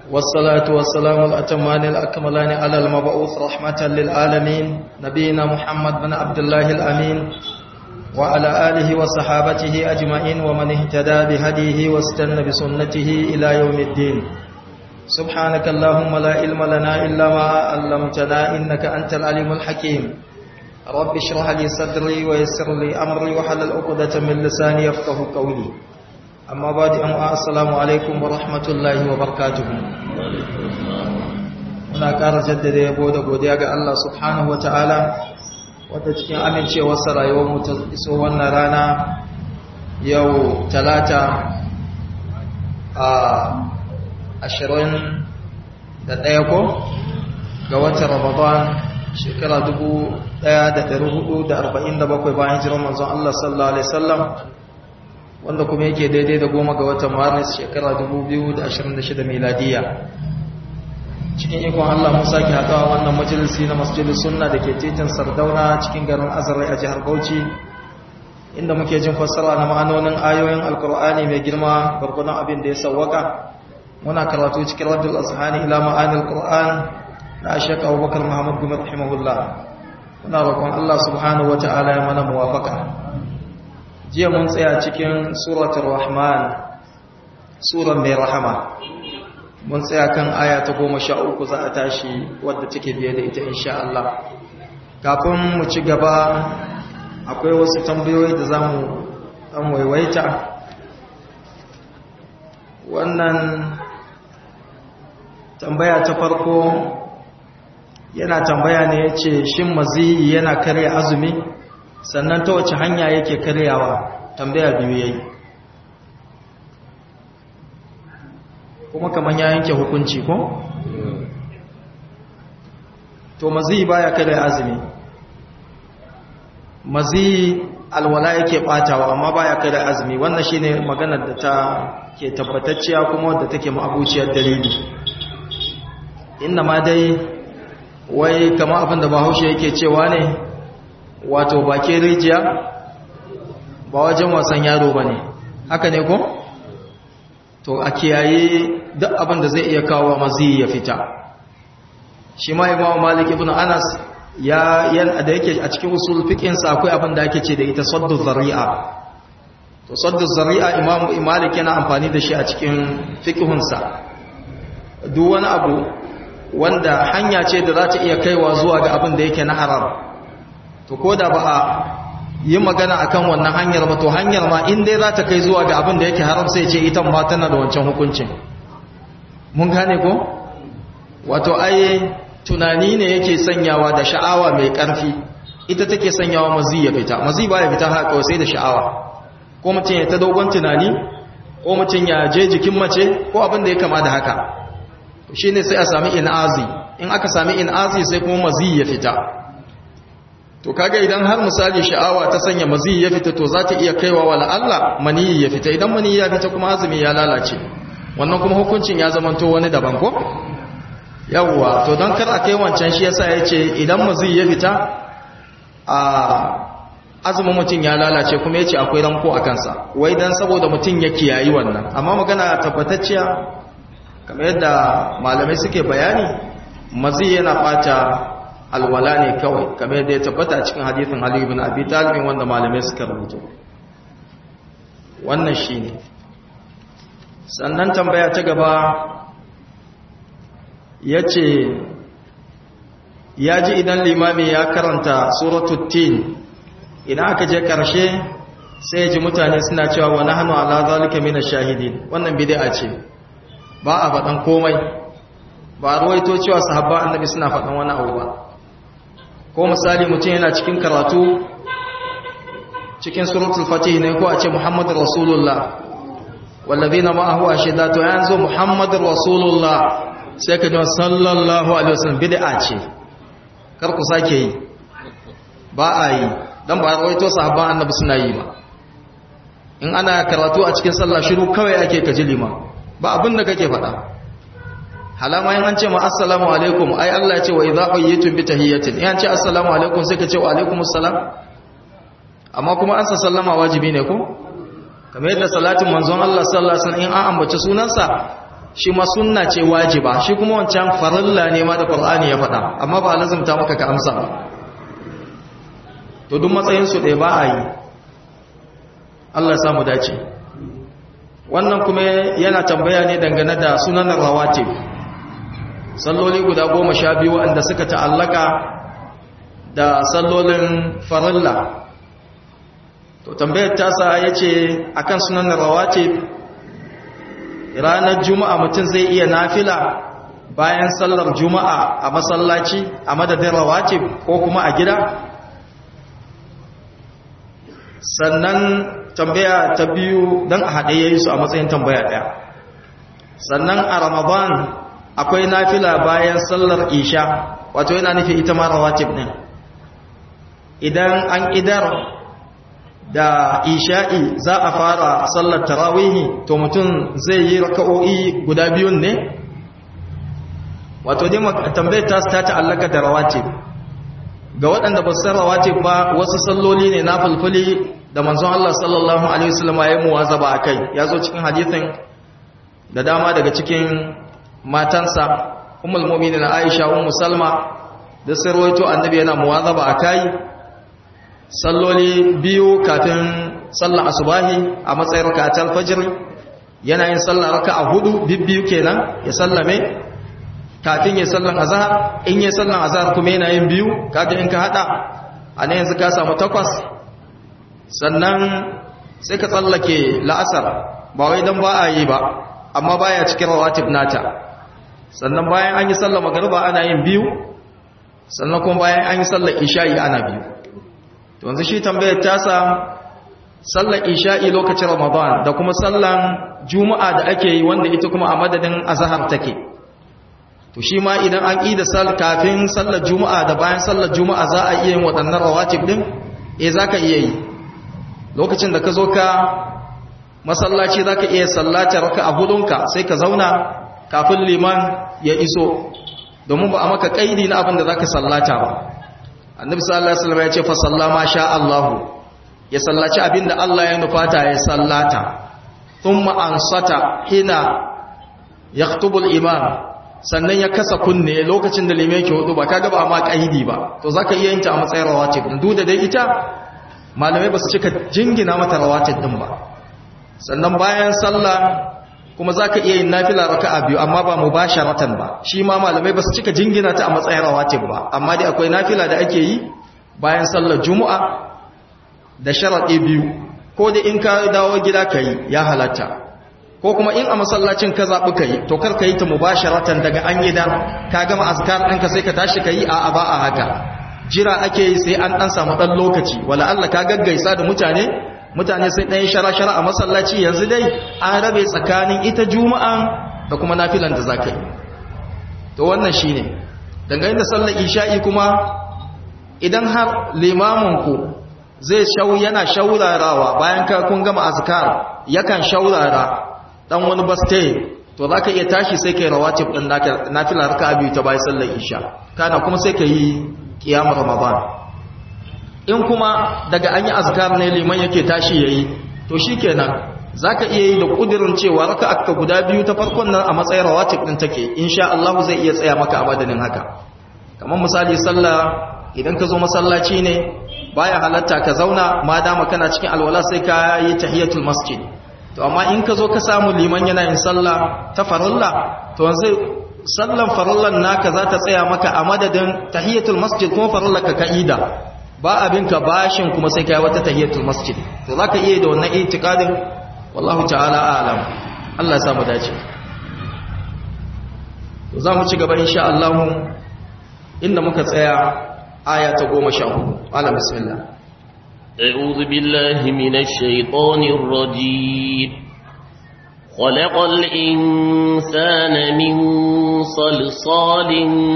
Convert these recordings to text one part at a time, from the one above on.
والصلاة والسلام الأتمان الأكملان على المبعوث رحمة للعالمين نبينا محمد بن عبد الله الأمين وعلى آله وصحابته أجمعين ومن اهتدى بهديه واستنى بسنته إلى يوم الدين سبحانك اللهم لا علم لنا إلا ما علمتنا إنك أنت العليم الحكيم رب اشرح لي صدري ويسر لي أمري وحلل عقدة من لساني يفقه قولي amma ba da yan'uwa assalamu alaikum wa rahmatullahi wa barkatuhu muna ƙara jaddada yabo da godiya ga Allah subhanahu wa ta'ala wadda cikin amincewarsa rayuwarmu ta iso wannan rana yau talata a ashirin da ɗaya ko ga watan ramadan shekara dubu ɗaya da ɗari hudu da arba'in da bakwai bayan jiran manzon Allah sallallahu alaihi wasallam wanda kuma yake daidai da goma ga watan maris shekara 2026 miladiya cikin ikon Allah mun sake haɗawa wannan majalisi na masjidin sunna da ke titin sardauna cikin garin azarai a jihar bauchi inda muke jin fassara na ma'anonin ayoyin alkur'ani mai girma gwargwadon abin da ya sawwaka muna karatu cikin raddul azhani ila ma'anil qur'an na ashaq abubakar muhammad gumi rahimahullah muna roƙon Allah subhanahu wata'ala ya mana muwafaka jiya mun tsaya cikin suratul rahman suran mai rahama mun tsaya kan aya ta goma sha uku za a tashi wadda take biye da ita insha Allah kafin mu ci gaba akwai wasu tambayoyi da za mu ɗan waiwaita wannan tambaya ta farko yana tambaya ne ya ce shin maziyi yana karya azumi sannan ta wace hanya yake karyawa tambaya biyu yayi kuma kaman ya yanke hukunci ko to mazi baya karya azumi mazi alwala yake batawa amma baya karya azumi wannan shine maganar da ta ke tabbatacciya kuma wadda take ma'abuciyar dalili inna ma dai wai kama abin da bahaushe yake cewa ne wato bakin rijiya ba wajen wasan yaro ba ne haka ne ko? to a kiyaye duk abin da zai iya kawo mazi ya fita shi ma imam malik ibn anas ya yan da yake a cikin usul fiqinsa akwai abin da ake ce da ita saddu zari'a to saddu zari'a imam malik yana amfani da shi a cikin fiqhunsa duk wani abu wanda hanya ce da za ta iya kaiwa zuwa ga abin da yake na haram to ko da ba a yi magana akan wannan hanyar ba to hanyar ma in dai za ta kai zuwa ga abin da yake haram sai ce ita ma tana da wancan hukuncin mun gane ko wato ai tunani ne yake sanyawa da sha'awa mai ƙarfi ita take sanyawa mazi ya fita mazi ba ya fita haka sai da sha'awa ko mutum ya ta dogon tunani ko mutum ya je jikin mace ko abin da ya kama da haka shine sai a sami in'azi in aka sami in'azi sai kuma mazi ya fita to kaga idan har misali sha'awa ta sanya mazi ya fita to za ta iya kaiwa wa Allah mani ya fita idan mani ya fita kuma azumi ya lalace wannan kuma hukuncin ya zamanto wani daban ko yawwa to don kar a kai wancan shi yasa yace idan mazi ya fita a azumin mutum ya lalace kuma yace akwai ranko a kansa wai dan saboda mutum ya kiyayi wannan amma magana tabbatacciya kamar yadda malamai suke bayani mazi yana bata alwala ne kawai kamar yadda ya tabbata cikin hadithin Ali ibn Abi Talib wanda malamai suka rubuta wannan shine sannan tambaya ta gaba yace yaji idan limami ya karanta suratul tin idan aka je karshe sai ya ji mutane suna cewa wa nahnu ala zalika minash shahidin wannan bid'a ce ba a faɗan komai ba ruwaito cewa sahabba annabi suna faɗan wani abu ba ko misali mutum yana cikin karatu cikin suratul fatih ne ko a ce muhammadur rasulullah wallazina ma'ahu ashidatu yanzu muhammadur rasulullah sai ka ji sallallahu alaihi wasallam bid'a ce kar ku sake yi ba a yi dan ba rawaito sahabban annabi suna yi ba in ana karatu a cikin sallah shiru kawai ake kaji liman ba abin da kake faɗa halama yin an ce ma assalamu alaikum ai Allah ya ce wa idza qayyitum bi tahiyyatin in an ce assalamu alaikum sai ka ce wa alaikumus salam amma kuma an sallama wajibi ne ko kamar yadda salatin manzon Allah sallallahu alaihi wasallam in an ambaci sunansa shi ma sunna ce wajiba shi kuma wancan farilla ne ma da qur'ani ya faɗa amma ba lazumta maka ka amsa ba to duk matsayin su ɗaya ba a yi Allah ya samu dace wannan kuma yana tambaya ne dangane da sunan rawatib salloli guda goma sha biyu wanda suka ta'allaka da sallolin farilla to tambayar tasa ya ce a kan sunan rawatib ranar juma'a mutum zai iya nafila bayan sallar juma'a a masallaci a madadin rawatib ko kuma a gida sannan tambaya ta biyu don a haɗe ya yi su a matsayin tambaya ɗaya sannan a ramadan akwai nafila bayan sallar isha wato yana nufi ita ma rawatib ɗin idan an idar da isha'i za a fara sallar tarawihi to mutum zai yi raka'o'i guda biyun ne wato dai tambayar ta ta ta'allaka da rawatib ga waɗanda ba su san rawatib ba wasu salloli ne na fulfuli da manzon Allah sallallahu alaihi wasallam ya muwazaba akai ya zo cikin hadisin da dama daga cikin matansa ummul mu'minin Aisha ummu Salma da sirwaito annabi yana muwazaba akai salloli biyu kafin sallar asubahi a matsayin raka'atul fajr yana yin sallar raka'a hudu bibbiyu kenan ya sallame kafin ya sallar azhar in ya sallar azhar kuma yana yin biyu kaga in ka hada ana yanzu ka samu takwas sannan sai ka tsallake la'asar ba wai dan ba a yi ba amma baya cikin rawatib nata sannan bayan an yi sallar magriba ana yin biyu sannan kuma bayan an yi sallar isha'i ana biyu to yanzu shi tambayar tasa sallar isha'i lokacin ramadan da kuma sallar juma'a da ake yi wanda ita kuma a madadin azhar take to shi ma idan an ƙi da sal kafin sallar juma'a da bayan sallar juma'a za a iya yin waɗannan rawatib din eh zaka iya yi lokacin da ka zo ka masallaci zaka iya sallatar raka a hudunka sai ka zauna kafin liman ya iso domin ba a maka kaidi na abin da zaka sallata ba annabi sallallahu alaihi wasallam ya ce fa sallama sha Allahu ya sallaci abinda Allah ya nufata ya sallata thumma ansata hina yaktubu al-imam sannan ya kasa kunne lokacin da limai ke hudu ba kaga ba ma kaidi ba to zaka iya yin ta a matsayin rawatib duk da dai ita malamai ba su cika jingina mata rawatib din ba sannan bayan sallah kuma zaka iya yin nafila raka'a biyu amma ba mubasharatan ba shi ma malamai ba su cika jingina ta a matsayin rawatib ba amma dai akwai nafila da ake yi bayan sallar juma'a da sharadi biyu ko da in ka dawo gida kai ya halatta ko kuma in a masallacin ka zaɓi ka yi to kar ka yi ta mubasharatan daga an yi dan ka gama azkar ɗinka sai ka tashi ka yi a ba a haka jira ake yi sai an ɗan samu ɗan lokaci wala Allah ka gaggaisa da mutane mutane sai ɗan shara-shara a masallaci yanzu dai an rabe tsakanin ita juma'an da kuma nafilan da za ka yi to wannan shi ne dangane da sallar isha'i kuma idan har limaminku zai shau yana shaurarawa bayan ka kun gama azkar yakan shaurara dan wani baste to zaka iya tashi sai kai rawatib din nafila raka'a biyu ta bayan sallar isha kana kuma sai kai qiyam ramadan in kuma daga an yi azkar ne liman yake tashi yayi to shikenan zaka iya yi da kudirin cewa raka'a ka guda biyu ta farkon nan a matsayin rawatib din take insha Allah zai iya tsaya maka a madadin haka kamar misali sallah idan ka zo masallaci ne baya halatta ka zauna ma dama kana cikin alwala sai ka yi tahiyatul masjid to amma in ka zo ka samu liman yana yin sallah ta farilla to yanzu sallan farillan naka za ta tsaya maka a madadin tahiyatul masjid kuma farillar ka ka'ida ba abin ka bashin kuma sai kai wata tahiyatul masjid to zaka iya da wannan itikadin wallahu ta'ala a'lam Allah ya samu dace to za mu ci gaba insha Allah inda muka tsaya aya ta 14 ala bismillah أعوذ بالله من الشيطان الرجيم خلق الإنسان من صلصال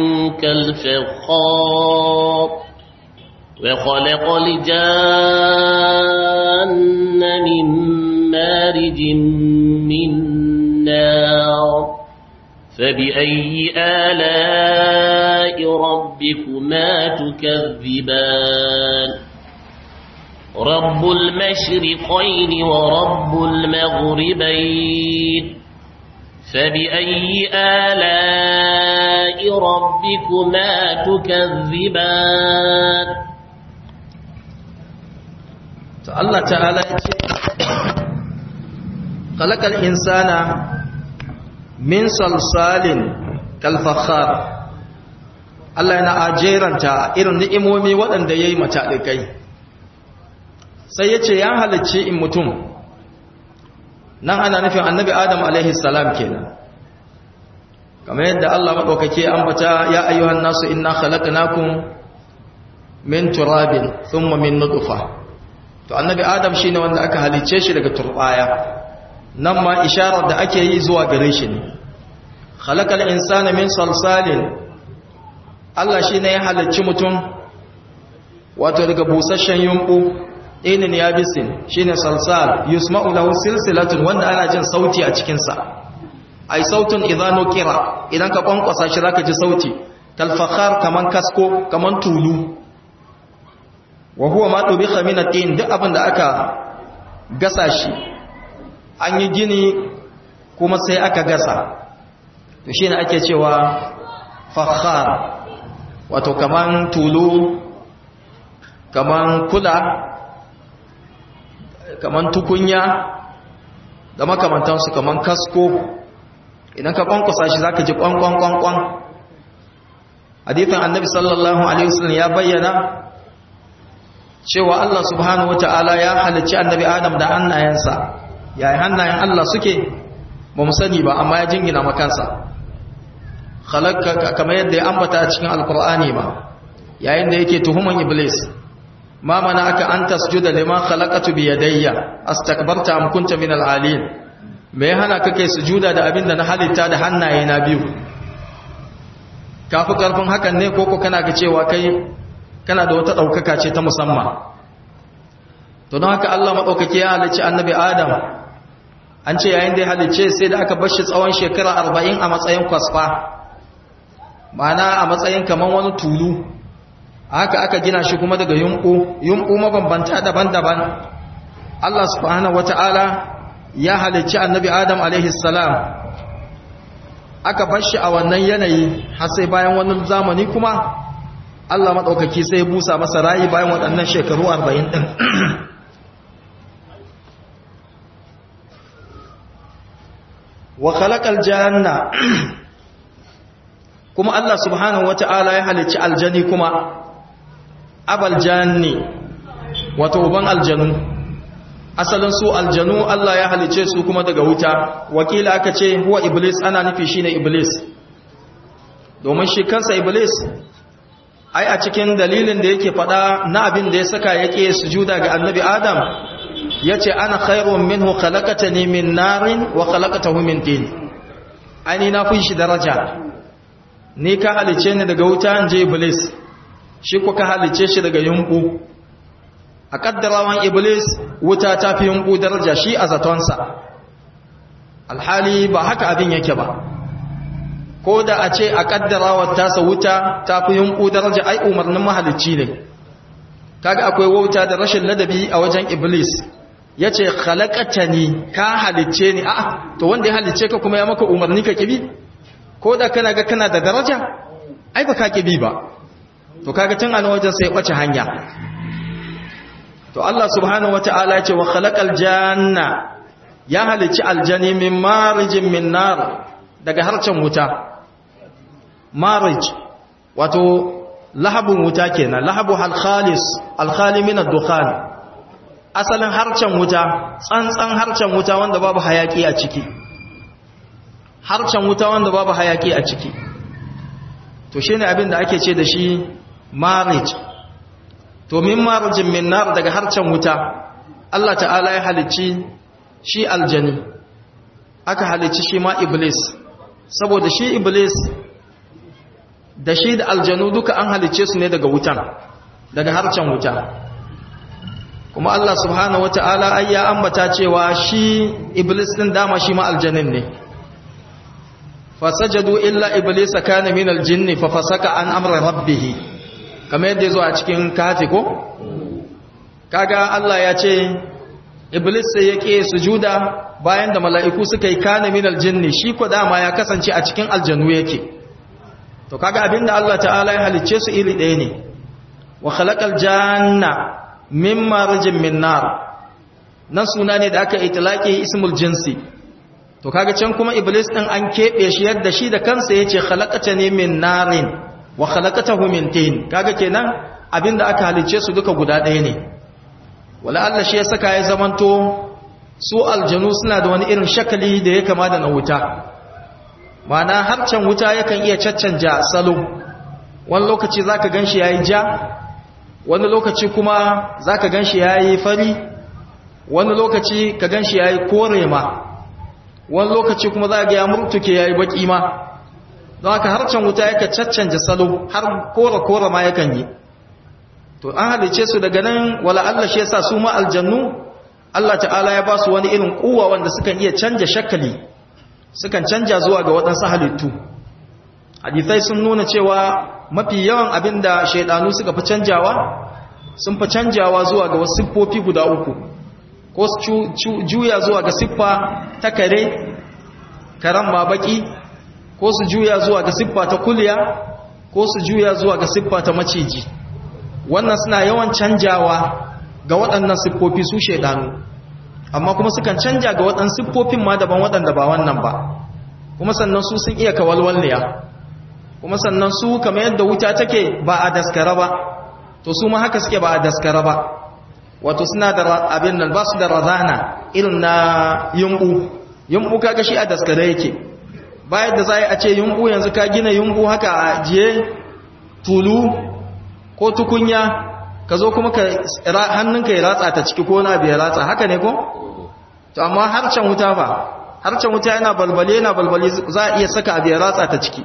كالفخار وخلق الجان من مارج من نار فبأي آلاء ربكما تكذبان رب المشرقين ورب المغربين فبأي آلاء ربكما تكذبان الله تعالى خلق الإنسان من صلصال كالفخار Allah yana ajeranta irin ni'imomi waɗanda ya yi mataɗikai sai ya ce ya halicci in mutum nan ana nufin annabi adam alaihi salam kenan kamar yadda Allah maɗaukake ambata ya ayyuhan nasu inna khalaqnakum min turabin thumma min nutfa to annabi adam shine wanda aka halicce shi daga turbaya nan ma isharar da ake yi zuwa gare shi ne khalaqal insana min salsalin Allah shine ya halicci mutum wato daga busasshen yumbu inin yabisin shine salsal yusma'u lahu silsilatun wanda ana jin sauti a cikin sa ai sautun idan nukira idan ka kwankwasa shi zaka ji sauti kal fakhar kaman kasko kaman tulu wa huwa ma tubiha min at-tin duk abin da aka gasa shi an yi gini kuma sai aka gasa to shine ake cewa fakhar wato kaman tulu kaman kula kaman tukunya da makamantansu kaman kasko idan ka kwankwasa shi zaka ji kwankwan kwankwan hadithin annabi sallallahu alaihi wasallam ya bayyana cewa Allah subhanahu wataala ya halicci annabi Adam da hannayensa yayin hannayen Allah suke ba mu sani ba amma ya jingina makansa khalaqaka kamar yadda ya ambata a cikin alqur'ani ba yayin da yake tuhuman iblis ma mana aka an tasjuda lima khalaqatu bi yadayya astakbarta am kunta min al'alin me ya hana kake sujuda da abin da na halitta da hannaye na biyu kafi karfin hakan ne koko kana ga cewa kai kana da wata daukaka ce ta musamman to don haka Allah madaukake ya halicci annabi Adam an ce yayin da ya halicce sai da aka bar shi tsawon shekara 40 a matsayin kwasfa ma'ana a matsayin kaman wani tulu haka aka gina shi kuma daga yunku yunku mabambanta daban-daban Allah subhanahu wata'ala ya halicci annabi Adam alaihi salam aka bar shi a wannan yanayi har sai bayan wani zamani kuma Allah madaukaki sai ya busa masa rayi bayan waɗannan shekaru 40 din wa khalaqal janna kuma Allah subhanahu wata'ala ya halicci aljani kuma abal janni wato uban aljanu asalin su aljanu Allah ya halice su kuma daga wuta wakila aka ce huwa iblis ana nufi shine iblis domin shi kansa iblis ai a cikin dalilin da yake fada na abin da ya saka yake sujuda ga annabi adam yace ana khairun minhu khalaqatani min narin wa khalaqatahu min tin ani na fi shi daraja ni ka halice ni daga wuta anje iblis shi kuka halice shi daga yunku a kaddarawan iblis wuta ta fi yunku daraja shi a zatonsa alhali ba haka abin yake ba ko da a ce a kaddarawar tasa wuta ta fi yunku daraja ai umarnin mahalicci ne kaga akwai wauta da rashin ladabi a wajen iblis ya ce halakata ni ka halicce ni a to wanda ya halicce ka kuma ya maka umarni ka kibi ko da kana ga kana da daraja ai ba ka kibi ba to kaga tun an wajen sai kwace hanya to Allah subhanahu wataala ya ce wa khalaqal janna ya halicci aljani min marijin min nar daga harcen wuta marij wato lahabun wuta kenan lahabu hal khalis al khali min ad-dukhan asalin harcen wuta tsantsan harcen wuta wanda babu hayaki a ciki harcen wuta wanda babu hayaki a ciki to shine abin da ake ce da shi marij to min marijin min nar daga harcen wuta Allah ta'ala ya halicci shi aljani aka halicci shi ma iblis saboda shi iblis da shi da aljanu duka an halicce su ne daga wutan daga harcen wuta kuma Allah subhanahu wata'ala ai ya ambata cewa shi iblis din dama shi ma aljanin ne fasajadu illa iblisa kana min aljinn fa fasaka an amra rabbih kamar yadda yazo a cikin kafi ko kaga Allah ya ce iblis sai yake sujuda bayan da mala'iku suka yi kana min aljinni shi ko dama ya kasance a cikin aljanu yake to kaga abinda Allah ta'ala ya halicce su iri ɗaya ne wa khalaqal janna min marjin min nar nan suna ne da aka itlaqi ismul jinsi to kaga can kuma iblis din an kebe shi yadda shi da kansa yace khalaqatani min narin wa khalaqatahu min tin kaga kenan abinda aka halicce su duka guda ɗaya ne wala Allah shi ya saka ya zamanto su aljanu suna da wani irin shakali da ya kama da na wuta mana harcen wuta yakan iya caccanja salo wani lokaci zaka ganshi yayi ja wani lokaci kuma zaka ganshi yayi fari wani lokaci ka ganshi yayi kore ma wani lokaci kuma za ga ya murtuke yayi baki ma don haka harcen wuta yakan caccanja salo har kore kore ma yakan yi to an halice su daga nan wala Allah shi yasa su ma aljannu Allah ta'ala ya ba su wani irin kuwa wanda sukan iya canja shakali sukan canja zuwa ga waɗansu halittu hadithai sun nuna cewa mafi yawan abin da shaidanu suka fi canjawa sun fi canjawa zuwa ga wasu siffofi guda uku ko su juya zuwa ga siffa ta kare karen ma baki ko su juya zuwa ga siffa ta kulya ko su juya zuwa ga siffa ta maciji wannan suna yawan canjawa ga waɗannan siffofi su shaidanu amma kuma sukan canja ga waɗannan siffofin ma daban waɗanda ba wannan ba kuma sannan su sun iya kawalwalliya kuma sannan su kamar yadda wuta take ba a daskara ba to su ma haka suke ba a daskara ba wato suna da abin nan ba su da razana irin na yumbu yumbu kaga shi a daskare yake bayan da za a ce yumbu yanzu ka gina yumbu haka a jiye tulu ko tukunya ka zo kuma ka hannunka ya ratsa ta ciki ko na biya ratsa haka ne ko? to amma harcen wuta ba harcen wuta yana balbale yana balbale za a iya saka abu ya ratsa ta ciki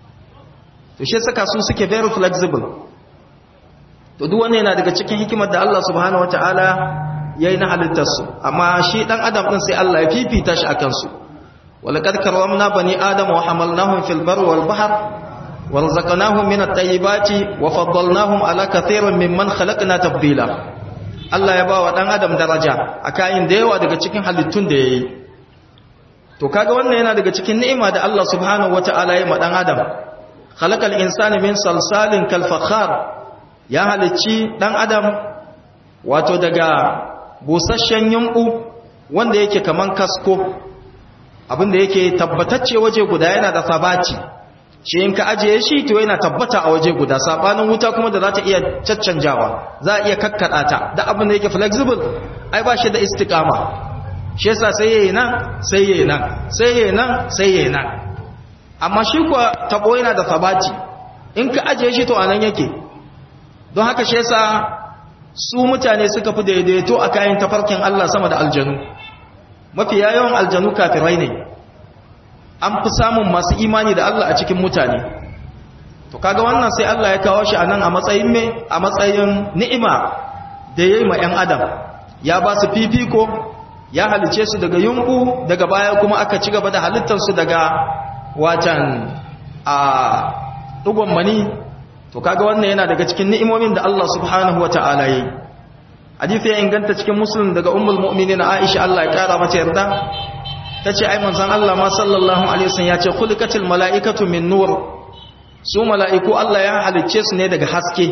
to shi saka su suke very flexible to duk wannan yana daga cikin hikimar da Allah subhanahu wataala yayi na halittar su amma shi dan adam din sai Allah ya fifita shi akan su walaqad karramna bani adama wa hamalnahum fil barri wal bahr ورزقناهم من الطيبات وفضلناهم على كثير ممن خلقنا تفضيلا Allah ya bawa dan adam daraja a kayan da yawa daga cikin halittun da yayi to kaga wannan yana daga cikin ni'ima da Allah subhanahu wataala ya ma dan adam khalaqal insana min salsalin kal fakhar ya halicci dan adam wato daga busasshen yumbu wanda yake kaman kasko abinda yake tabbatacce waje guda yana da sabati shi in ka ajiye shi to yana tabbata a waje guda sabanin wuta kuma da za ta iya caccanjawa za a iya kakkada ta da abin da yake flexible ai ba shi da istiqama shi yasa sai yayi nan sai yayi nan sai yayi nan sai yayi nan amma shi kuwa tabo yana da sabati in ka ajiye shi to anan yake don haka shi yasa su mutane suka fi daidaito a kayan tafarkin Allah sama da aljanu mafi yawan aljanu kafirai ne an fi samun masu imani da Allah a cikin mutane to kaga wannan sai Allah ya kawo shi anan a matsayin me a matsayin ni'ima da yayi ma 'yan adam ya ba su fifiko ya halice su daga yunku daga baya kuma aka ci gaba da halittar su daga watan a dugon mani to kaga wannan yana daga cikin ni'imomin da Allah subhanahu wataala yi hadisi ya inganta cikin muslim daga ummul mu'minin Aisha Allah ya kara mata yarda ta ce ai manzan Allah ma sallallahu alaihi wasallam ya ce khuliqatil mala'ikatu min nur su mala'iku Allah ya halicce su ne daga haske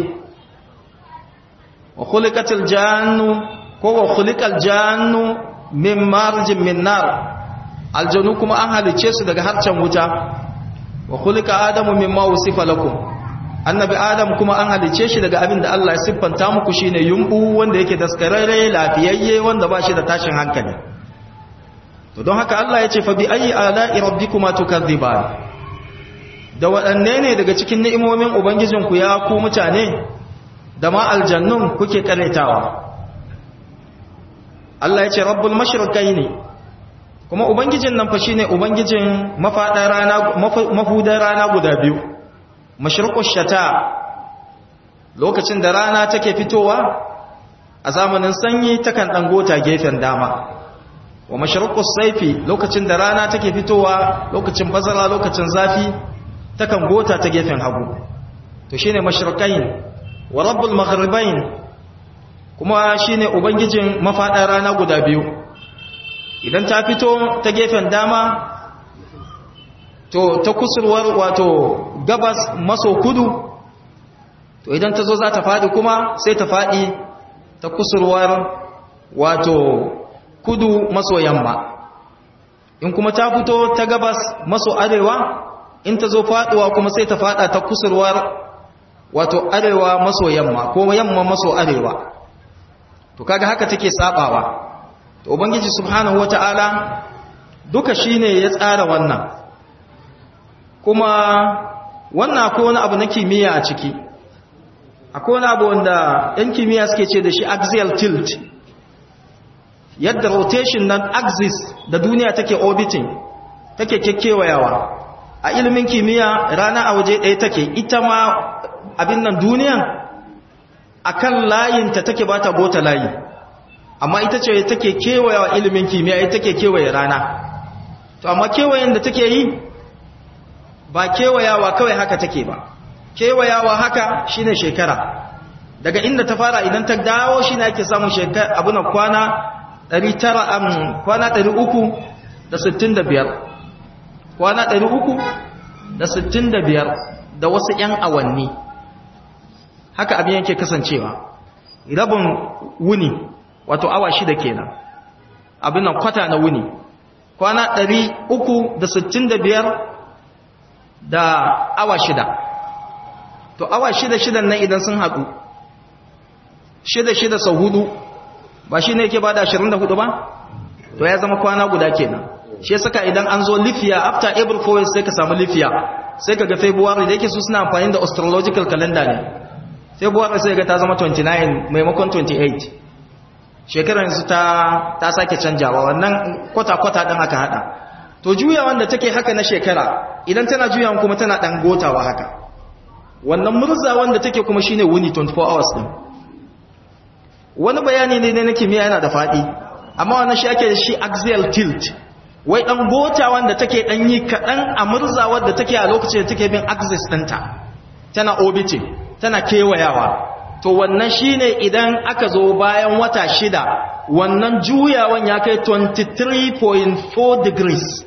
wa khuliqatil jannu ko wa khuliqal jannu min marjin min nar aljanu kuma an halicce su daga harcen wuta wa khuliqa adamu mimma wusifa lakum annabi adam kuma an halicce shi daga abin da Allah ya siffanta muku shine yumbu wanda yake daskararre lafiyayye wanda ba shi da tashin hankali to don haka Allah ya ce fa bi ayi ala'i rabbikuma tukadziban da waɗanne ne daga cikin ni'imomin ubangijinku ya ku mutane da ma aljannun kuke karetawa Allah ya ce rabbul mashriqaini kuma ubangijin nan fa shine ubangijin mafadar rana mafudar rana guda biyu mashriqush shata lokacin da rana take fitowa a zamanin sanyi takan dangota gefen dama wa mashruqus saifi lokacin da rana take fitowa lokacin bazara lokacin zafi takan gota ta gefen hagu to shine mashriqain wa rabbul maghribain kuma shine ubangijin mafadar rana guda biyu idan ta fito ta gefen dama to ta kusurwar wato gabas maso kudu to idan ta zo za ta faɗi kuma sai ta faɗi ta kusurwar wato kudu maso yamma in kuma ta fito ta gabas maso arewa in ta zo faɗuwa kuma sai ta faɗa ta kusurwar wato arewa maso yamma ko yamma maso arewa to kaga haka take sabawa to ubangiji subhanahu wataala duka shine ya tsara wannan kuma wannan akwai wani abu na kimiyya a ciki akwai wani abu wanda yan kimiyya suke ce da shi axial tilt yadda rotation na axis da duniya take orbiting take kekkewayawa a ilimin kimiyya rana a waje ɗaya take ita ma abin nan duniyan akan layinta take ba ta bota layi amma ita ce take kewayawa ilimin kimiyya ita take kewaye rana to amma kewayen da take yi ba kewayawa kawai haka take ba kewayawa haka shine shekara daga inda ta fara idan ta dawo shine ake samun shekara abuna kwana 900 am kwana 365 kwana 365 da wasu ƴan awanni haka abin yake kasancewa rabin wuni wato awa shida kenan abin nan kwata na wuni kwana 365 da awa shida to awa shida shidan nan idan sun haɗu shida shida sau hudu ba shi ne yake ba da 24 ba to ya zama kwana guda kenan shi saka idan an zo lifiya after april 4 sai ka samu lifiya sai ka ga february da yake su suna amfani da astrological calendar ne february sai ga ta zama 29 maimakon 28 shekarar yanzu ta ta sake canjawa wannan kwata-kwata ɗin aka haɗa to juya wanda take haka na shekara idan tana juyawan kuma tana ɗan gotawa haka wannan murza wanda take kuma shine wuni 24 hours ɗin wani bayani ne na kimiyya yana da faɗi amma wannan shi ake da shi axial tilt wai ɗan gota wanda take ɗan yi kaɗan a murza wadda take a lokacin da take bin axis ɗinta tana orbiting tana kewayawa to wannan shine idan aka zo bayan wata shida wannan juyawan ya kai 23.4 degrees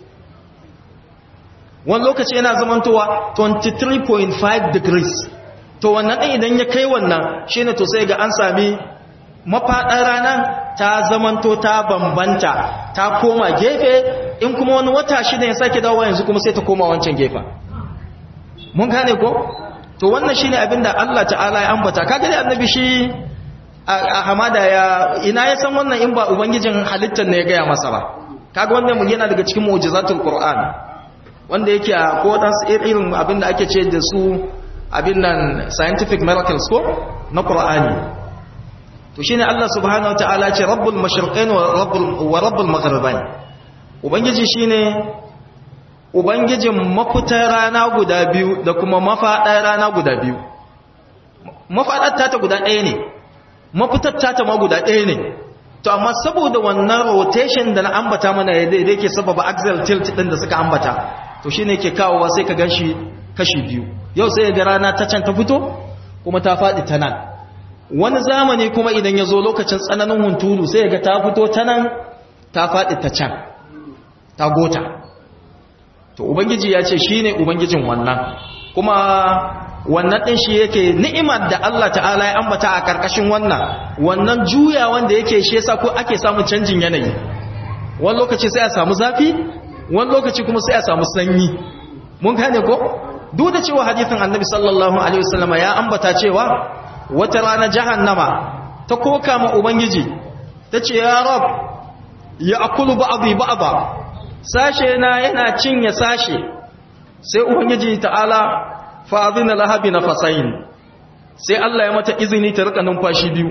wani lokaci yana zamantowa 23.5 degrees to wannan ɗin idan ya kai wannan shine to sai ga an sami mafaɗar rana ta zamanto ta bambanta ta koma gefe in kuma wani wata shida ya sake dawowa yanzu kuma sai ta koma wancan gefen mun gane ko to wannan shine abinda Allah ta'ala ya ambata kaga dai annabi shi a hamada ya ina ya san wannan in ba ubangijin halittar ne ya gaya masa ba kaga wannan mu yana daga cikin mu'jizatul qur'an wanda yake a ko dan irin abinda ake ce da su abin nan scientific miracles ko na qur'ani to shine Allah subhanahu wataala ce rabbul mashriqain wa rabbul wa rabbul maghribain ubangiji shine ubangijin mafitar rana guda biyu da kuma mafaɗar rana guda biyu mafaɗar tata guda ɗaya ne mafitar tata ma guda ɗaya ne to amma saboda wannan rotation da na ambata mana yadda yake sababa axial tilt ɗin da suka ambata to shi ne ke kawowa sai ka ganshi kashi biyu yau sai ga rana ta can ta fito kuma ta faɗi ta nan wani zamani kuma idan ya zo lokacin tsananin hunturu sai ga ta fito ta nan ta faɗi ta can ta gota to ubangiji ya ce shine ubangijin wannan kuma wannan din shi yake ni'imar da Allah ta'ala ya ambata a karkashin wannan wannan juya wanda yake shi yasa ko ake samun canjin yanayi wani lokaci sai a samu zafi wani lokaci kuma sai a samu sanyi mun gane ko duk da cewa hadisin annabi sallallahu alaihi wasallam ya ambata cewa wata rana jahannama ta koka ma ubangiji tace ya rab ya akulu ba'dhi ba'dha sashe na yana cinye sashe sai ubangiji ta'ala fa'adina lahabi na fasayin sai Allah ya mata izini ta rika numfashi biyu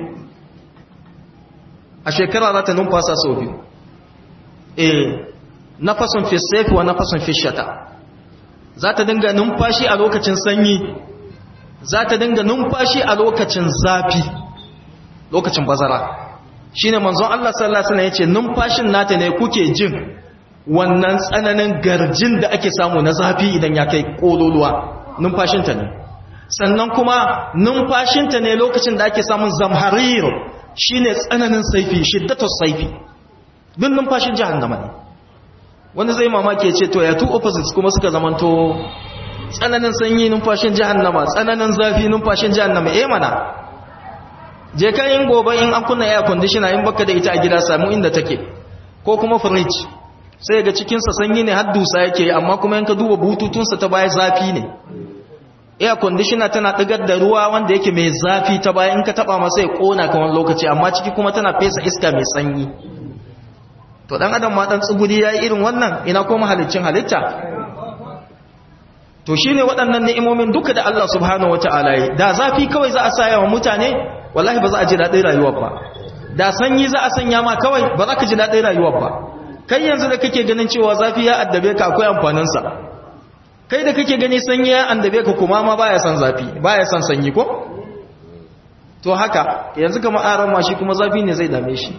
a shekara za ta numfasa sau biyu eh nafasun fi saifi wa nafasun fi shata za ta dinga numfashi a lokacin sanyi za ta dinga numfashi a lokacin zafi lokacin bazara shine manzon Allah sallallahu alaihi wasallam yace numfashin nata ne kuke jin wannan tsananin garjin da ake samu na zafi idan ya kai kololuwa numfashinta ne sannan kuma numfashinta ne lokacin da ake samun zamharir shine tsananin saifi shiddatus saifi duk numfashin jahannama ne wanda zai mamaki ya ce to ya two opposites kuma suka zamanto tsananin sanyi numfashin jahannama tsananin zafi numfashin jahannama eh mana je ka yin gobe in an kunna air conditioner in baka da ita a gida samu inda take ko kuma fridge sai ga cikin sa sanyi ne har dusa yake amma kuma in ka duba bututun sa ta baya zafi ne air conditioner tana digar da ruwa wanda yake mai zafi ta baya in ka taba masa ya kona ka wani lokaci amma ciki kuma tana fesa iska mai sanyi to dan adam ma dan tsuguri yayi irin wannan ina ko mahalicin halitta to shine waɗannan ni'imomin duka da Allah subhanahu wataala yi da zafi kawai za a saya wa mutane wallahi ba za a ji daɗin rayuwar ba da sanyi za a sanya ma kawai ba za ka ji daɗin rayuwar ba kai yanzu da kake ganin cewa zafi ya addabe ka akwai amfaninsa kai da kake gani sanyi ya addabe ka kuma ma baya son zafi baya son sanyi ko to haka yanzu kamar aran ma shi kuma zafi ne zai dame shi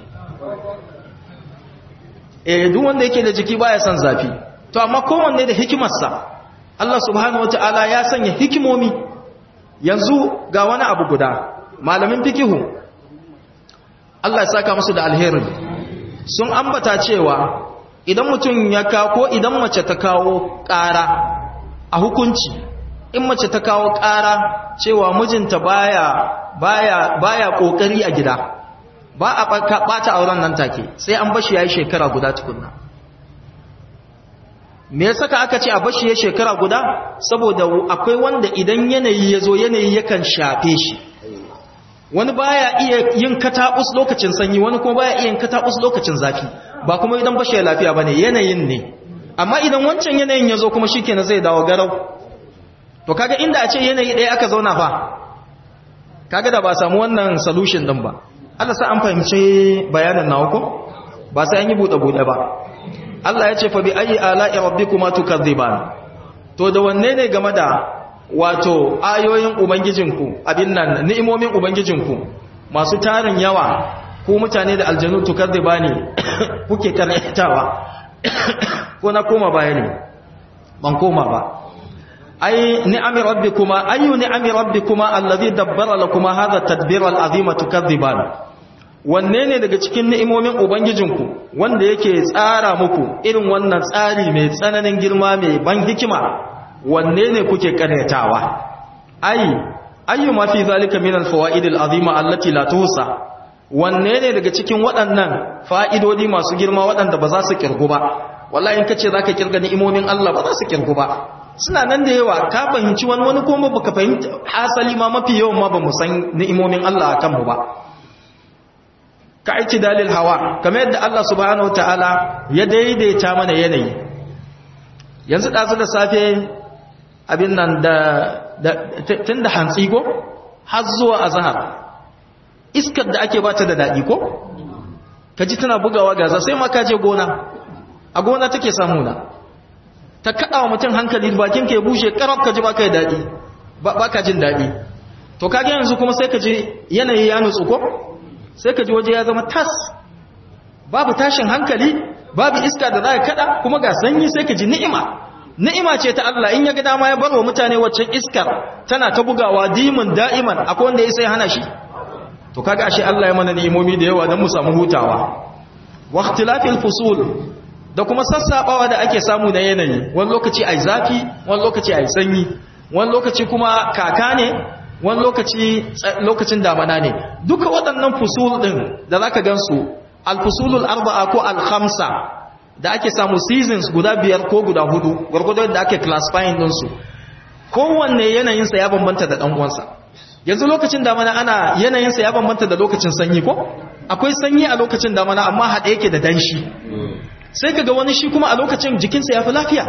eh duk wanda yake da jiki baya son zafi to amma kowanne da hikimarsa Allah subhanahu wataala ya sanya hikimomi yanzu ga wani abu guda malamin fikihu Allah ya saka musu da alheri sun ambata cewa idan mutum ya kawo ko idan mace ta kawo ƙara a hukunci in mace ta kawo ƙara cewa mijinta baya baya baya kokari a gida ba a ɓata auren nan take sai an bashi yayi shekara guda tukunna me yasa ka aka ce a bashi ya shekara guda saboda akwai wanda idan yanayi ya zo yanayi yakan shafe shi wani baya iya yin kataɓus lokacin sanyi wani kuma baya iya yin kataɓus lokacin zafi ba kuma idan bashi ya lafiya bane yanayin ne amma idan wancan yanayin ya zo kuma shikenan zai dawo garau to kaga inda a ce yanayi ɗaya aka zauna fa kaga da ba samu wannan solution din ba Allah sa an fahimci bayanin nawa ko ba sai an yi buɗe buɗe ba Allah ya ce fa bi ayi ala'i rabbikuma tukadziban to da wanne ne game da wato ayoyin ubangijinku abin nan ni'imomin ubangijinku masu tarin yawa ku mutane da aljanu tukadzibani kuke karantawa ko na koma baya ne ban koma ba ay ni'ami rabbikuma ayu ni'ami rabbikuma allazi dabbara lakuma hadha at-tadbira al-azima tukadziban wanne ne daga cikin ni'imomin ubangijinku wanda yake tsara muku irin wannan tsari mai tsananin girma mai ban hikima wanne ne kuke karyatawa ai ayyu ma fi zalika min al-fawaid al-azima allati la tuhsa wanne ne daga cikin waɗannan fa'idodi masu girma waɗanda ba za su kirgu ba wallahi in kace zaka kirga ni'imomin Allah ba za su kirgu ba suna nan da yawa ka fahimci wani wani kuma baka fahimta hasali ma mafi yawan ma ba mu san ni'imomin Allah akan mu ba ka aiki dalil hawa kamar yadda Allah subhanahu wataala ya daidaita mana yanayi yanzu ɗazu da safe abin nan da tun da hantsi ko har zuwa azhar iskar da ake bata da daɗi ko ka ji tana bugawa gaza sai ma ka je gona a gona take samu na ta kaɗa wa mutum hankali bakin ka ya bushe ƙarab ka ji ba ka yi daɗi ba ka jin daɗi to kage yanzu kuma sai ka ji yanayi ya nutsu ko sai ka ji waje ya zama tas babu tashin hankali babu iska da za ka kada kuma ga sanyi sai ka ji ni'ima ni'ima ce ta Allah in ya ga dama ya barwa mutane waccan iskar tana ta bugawa dimin da'iman akwai wanda ya sai hana shi to kaga ashe Allah ya mana ni'imomi da yawa don mu samu hutawa wa ikhtilafil fusul da kuma sassabawa da ake samu na yanayi wani lokaci ai zafi wani lokaci ai sanyi wani lokaci kuma kaka ne wani lokaci lokacin damana ne duka waɗannan fusul ɗin da za ka gansu alfusulul arba'a ko alhamsa da ake samu seasons guda biyar ko guda hudu gwargwadon da ake classifying ɗinsu kowanne yanayinsa ya bambanta da ɗan'uwansa yanzu lokacin damana ana yanayinsa ya bambanta da lokacin sanyi ko akwai sanyi a lokacin damana amma haɗe yake da danshi sai ka ga wani shi kuma a lokacin jikinsa ya fi lafiya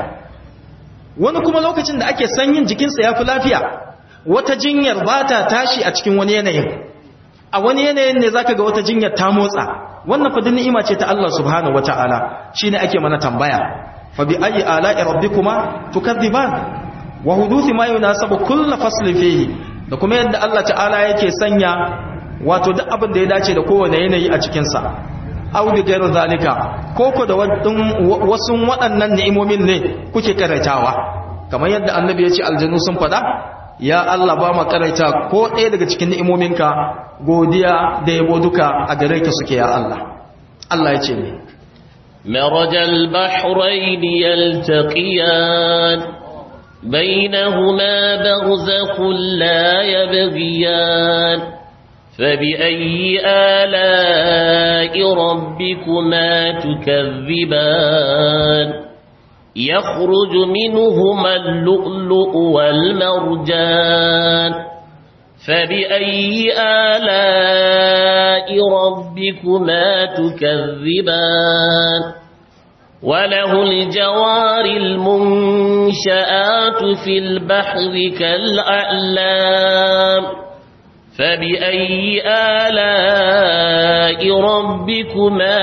wani kuma lokacin da ake sanyin jikinsa ya fi lafiya wata jinyar ba ta tashi a cikin wani yanayin a wani yanayin ne zaka ga wata jinyar ta motsa wannan fa ni'ima ce ta Allah subhanahu wataala shine ake mana tambaya fa bi ayi ala'i rabbikuma tukadziban wa huduthi ma yunasabu kullu fasli fihi da kuma yadda Allah ta'ala yake sanya wato duk abin da ya dace da kowane yanayi a cikin sa aw bi ghayri zalika koko da wasu waɗannan ni'imomin ne kuke karatawa kamar yadda annabi ya ce aljanu sun faɗa ya Allah ba makaraita ko ɗaya daga cikin ni'imominka godiya da yabo duka a gare ka suke ya Allah Allah ya ce ne مرج البحرين يلتقيان بينهما برزخ لا يبغيان فبأي آلاء ربكما تكذبان يخرج منهما اللؤلؤ والمرجان فبأي آلاء ربكما تكذبان وله الجوار المنشآت في البحر كالأعلام فبأي آلاء ربكما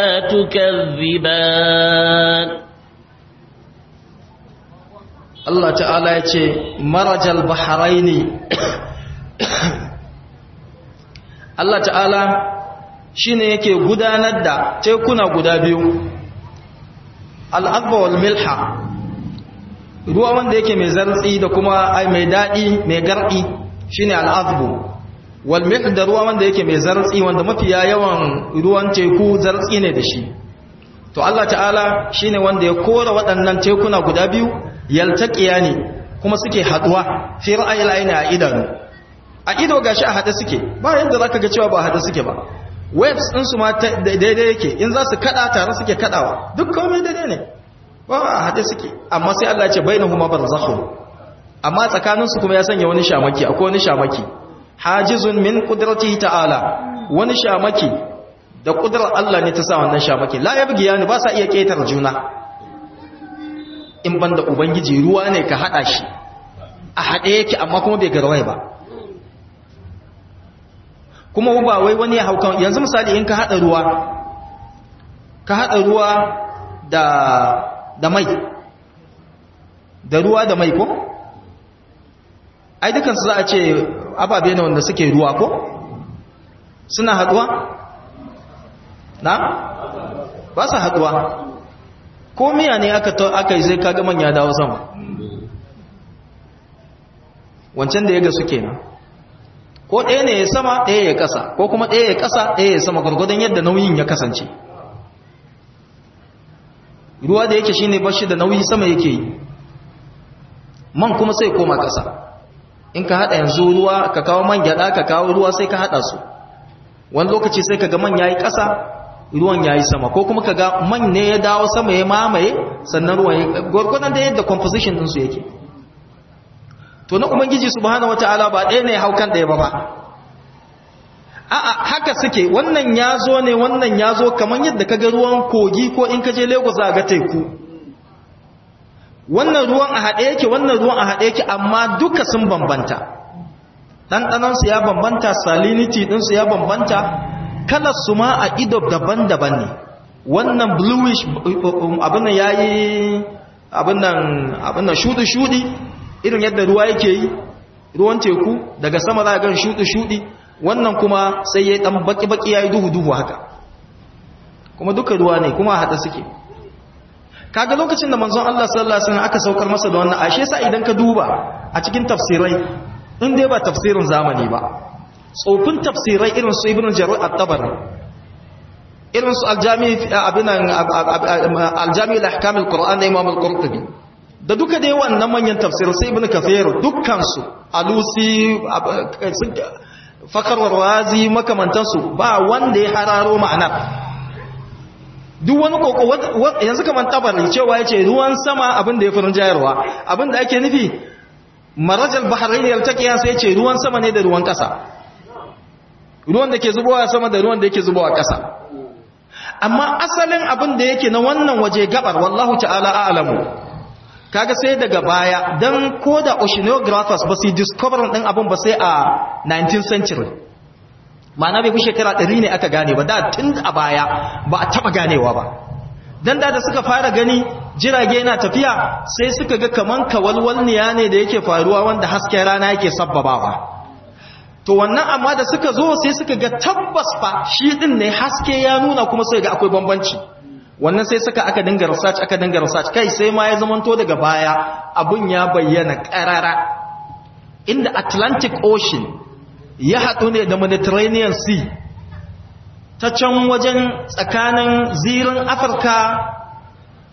تكذبان Allah ta'ala ya ce marajal baharaini Allah ta'ala shine yake gudanar da tekuna guda biyu al'adba wal milha ruwa wanda yake mai zartsi da kuma ai mai daɗi mai garɗi shine al'adbu wal milh da ruwa wanda yake mai zartsi wanda mafiya yawan ruwan teku zartsi ne da shi to Allah ta'ala shine wanda ya kora waɗannan tekuna guda biyu yaltaqiya ne kuma suke haduwa fi ra'ayil aini a idanu a ido gashi a hade suke ba yanda zaka ga cewa ba hade suke ba waves din su ma daidai yake in za su kada tare suke kadawa duk komai daidai ne ba a hade suke amma sai Allah ya ce bainahuma barzakhun amma tsakanin su kuma ya sanya wani shamaki akwai wani shamaki hajizun min qudratihi ta'ala wani shamaki da kudrar Allah ne ta sa wannan shamaki la yabgiyani ba sa iya ketar juna in banda ubangiji ruwa ne ka hada shi a hade yake amma kuma bai garwaye ba kuma ba wai wani ya haukan yanzu misali in ka hada ruwa ka hada ruwa da da mai da ruwa da mai ko ai dukansu za a ce ababe ne wanda suke ruwa ko suna haduwa na ba su haduwa ko miya ne aka aka yi sai kaga manya dawo sama wancan da ya ga suke nan ko ɗaya ne ya sama ɗaya ya ƙasa ko kuma ɗaya ya ƙasa ɗaya ya sama gwargwadon yadda nauyin ya kasance ruwa da yake shine bashi da nauyi sama yake yi man kuma sai koma ƙasa in ka haɗa yanzu ruwa ka kawo man gyaɗa ka kawo ruwa sai ka haɗa su wani lokaci sai ka ga man yayi ƙasa ruwan yayi sama ko kuma ka ga man ne ya dawo sama ya mamaye sannan ruwan ya gwargwadon da yadda composition ɗinsu yake to na ubangiji subhanahu wataala ba ɗaya ne haukan ɗaya ba ba a'a haka suke wannan ya zo ne wannan ya zo kamar yadda ka ga ruwan kogi ko in ka je lagos za ga teku wannan ruwan a haɗe yake wannan ruwan a haɗe yake amma duka sun bambanta ɗanɗanansu ya bambanta salinity ɗinsu ya bambanta kalarsu ma a ido daban-daban ne wannan bluish abin nan ya yi abin nan shuɗi-shuɗi irin yadda ruwa yake yi ruwan teku daga sama za a gan shuɗi-shuɗi wannan kuma sai ya yi ɗan baƙi-baƙi ya yi duhu-duhu haka kuma duka ruwa ne kuma haɗa suke kaga lokacin da manzon Allah sallallahu alaihi wasallam aka saukar masa da wannan ashe sa idan ka duba a cikin tafsirai in dai ba tafsirin zamani ba tsofin tafsirai irin su ibn jarir at-tabari irin su aljami abinan aljami al-ahkam al-qur'an da imam al-qurtubi da duka dai wannan manyan tafsirai sai ibn kathir dukkan su alusi fakar razi makamantan su ba wanda ya hararo ma'anar duk wani koko yanzu kaman tabari cewa yace ruwan sama abin da ya furin jayarwa abin da ake nufi marajal bahrain yaltaqiya sai yace ruwan sama ne da ruwan kasa ruwan da ke zubowa sama da ruwan da yake zubowa kasa amma asalin abin da yake na wannan waje gabar wallahu ta'ala a'lamu kaga sai daga baya dan koda oceanographers ba su discover din abin ba sai a 19th century ma'ana bai fi shekara ɗari ne aka gane ba da tun a baya ba a taɓa ganewa ba don da da suka fara gani jirage na tafiya sai suka ga kaman kawalwalniya ne da yake faruwa wanda hasken rana yake sabbabawa to wannan amma da suka zo sai suka ga tabbas fa shi din ne haske ya nuna kuma sai ga akwai bambanci wannan sai suka aka dinga research aka dinga research kai sai ma ya zamanto daga baya abun ya bayyana karara inda Atlantic Ocean ya haɗu ne da mediterranean sea ta can wajen tsakanin zirin afirka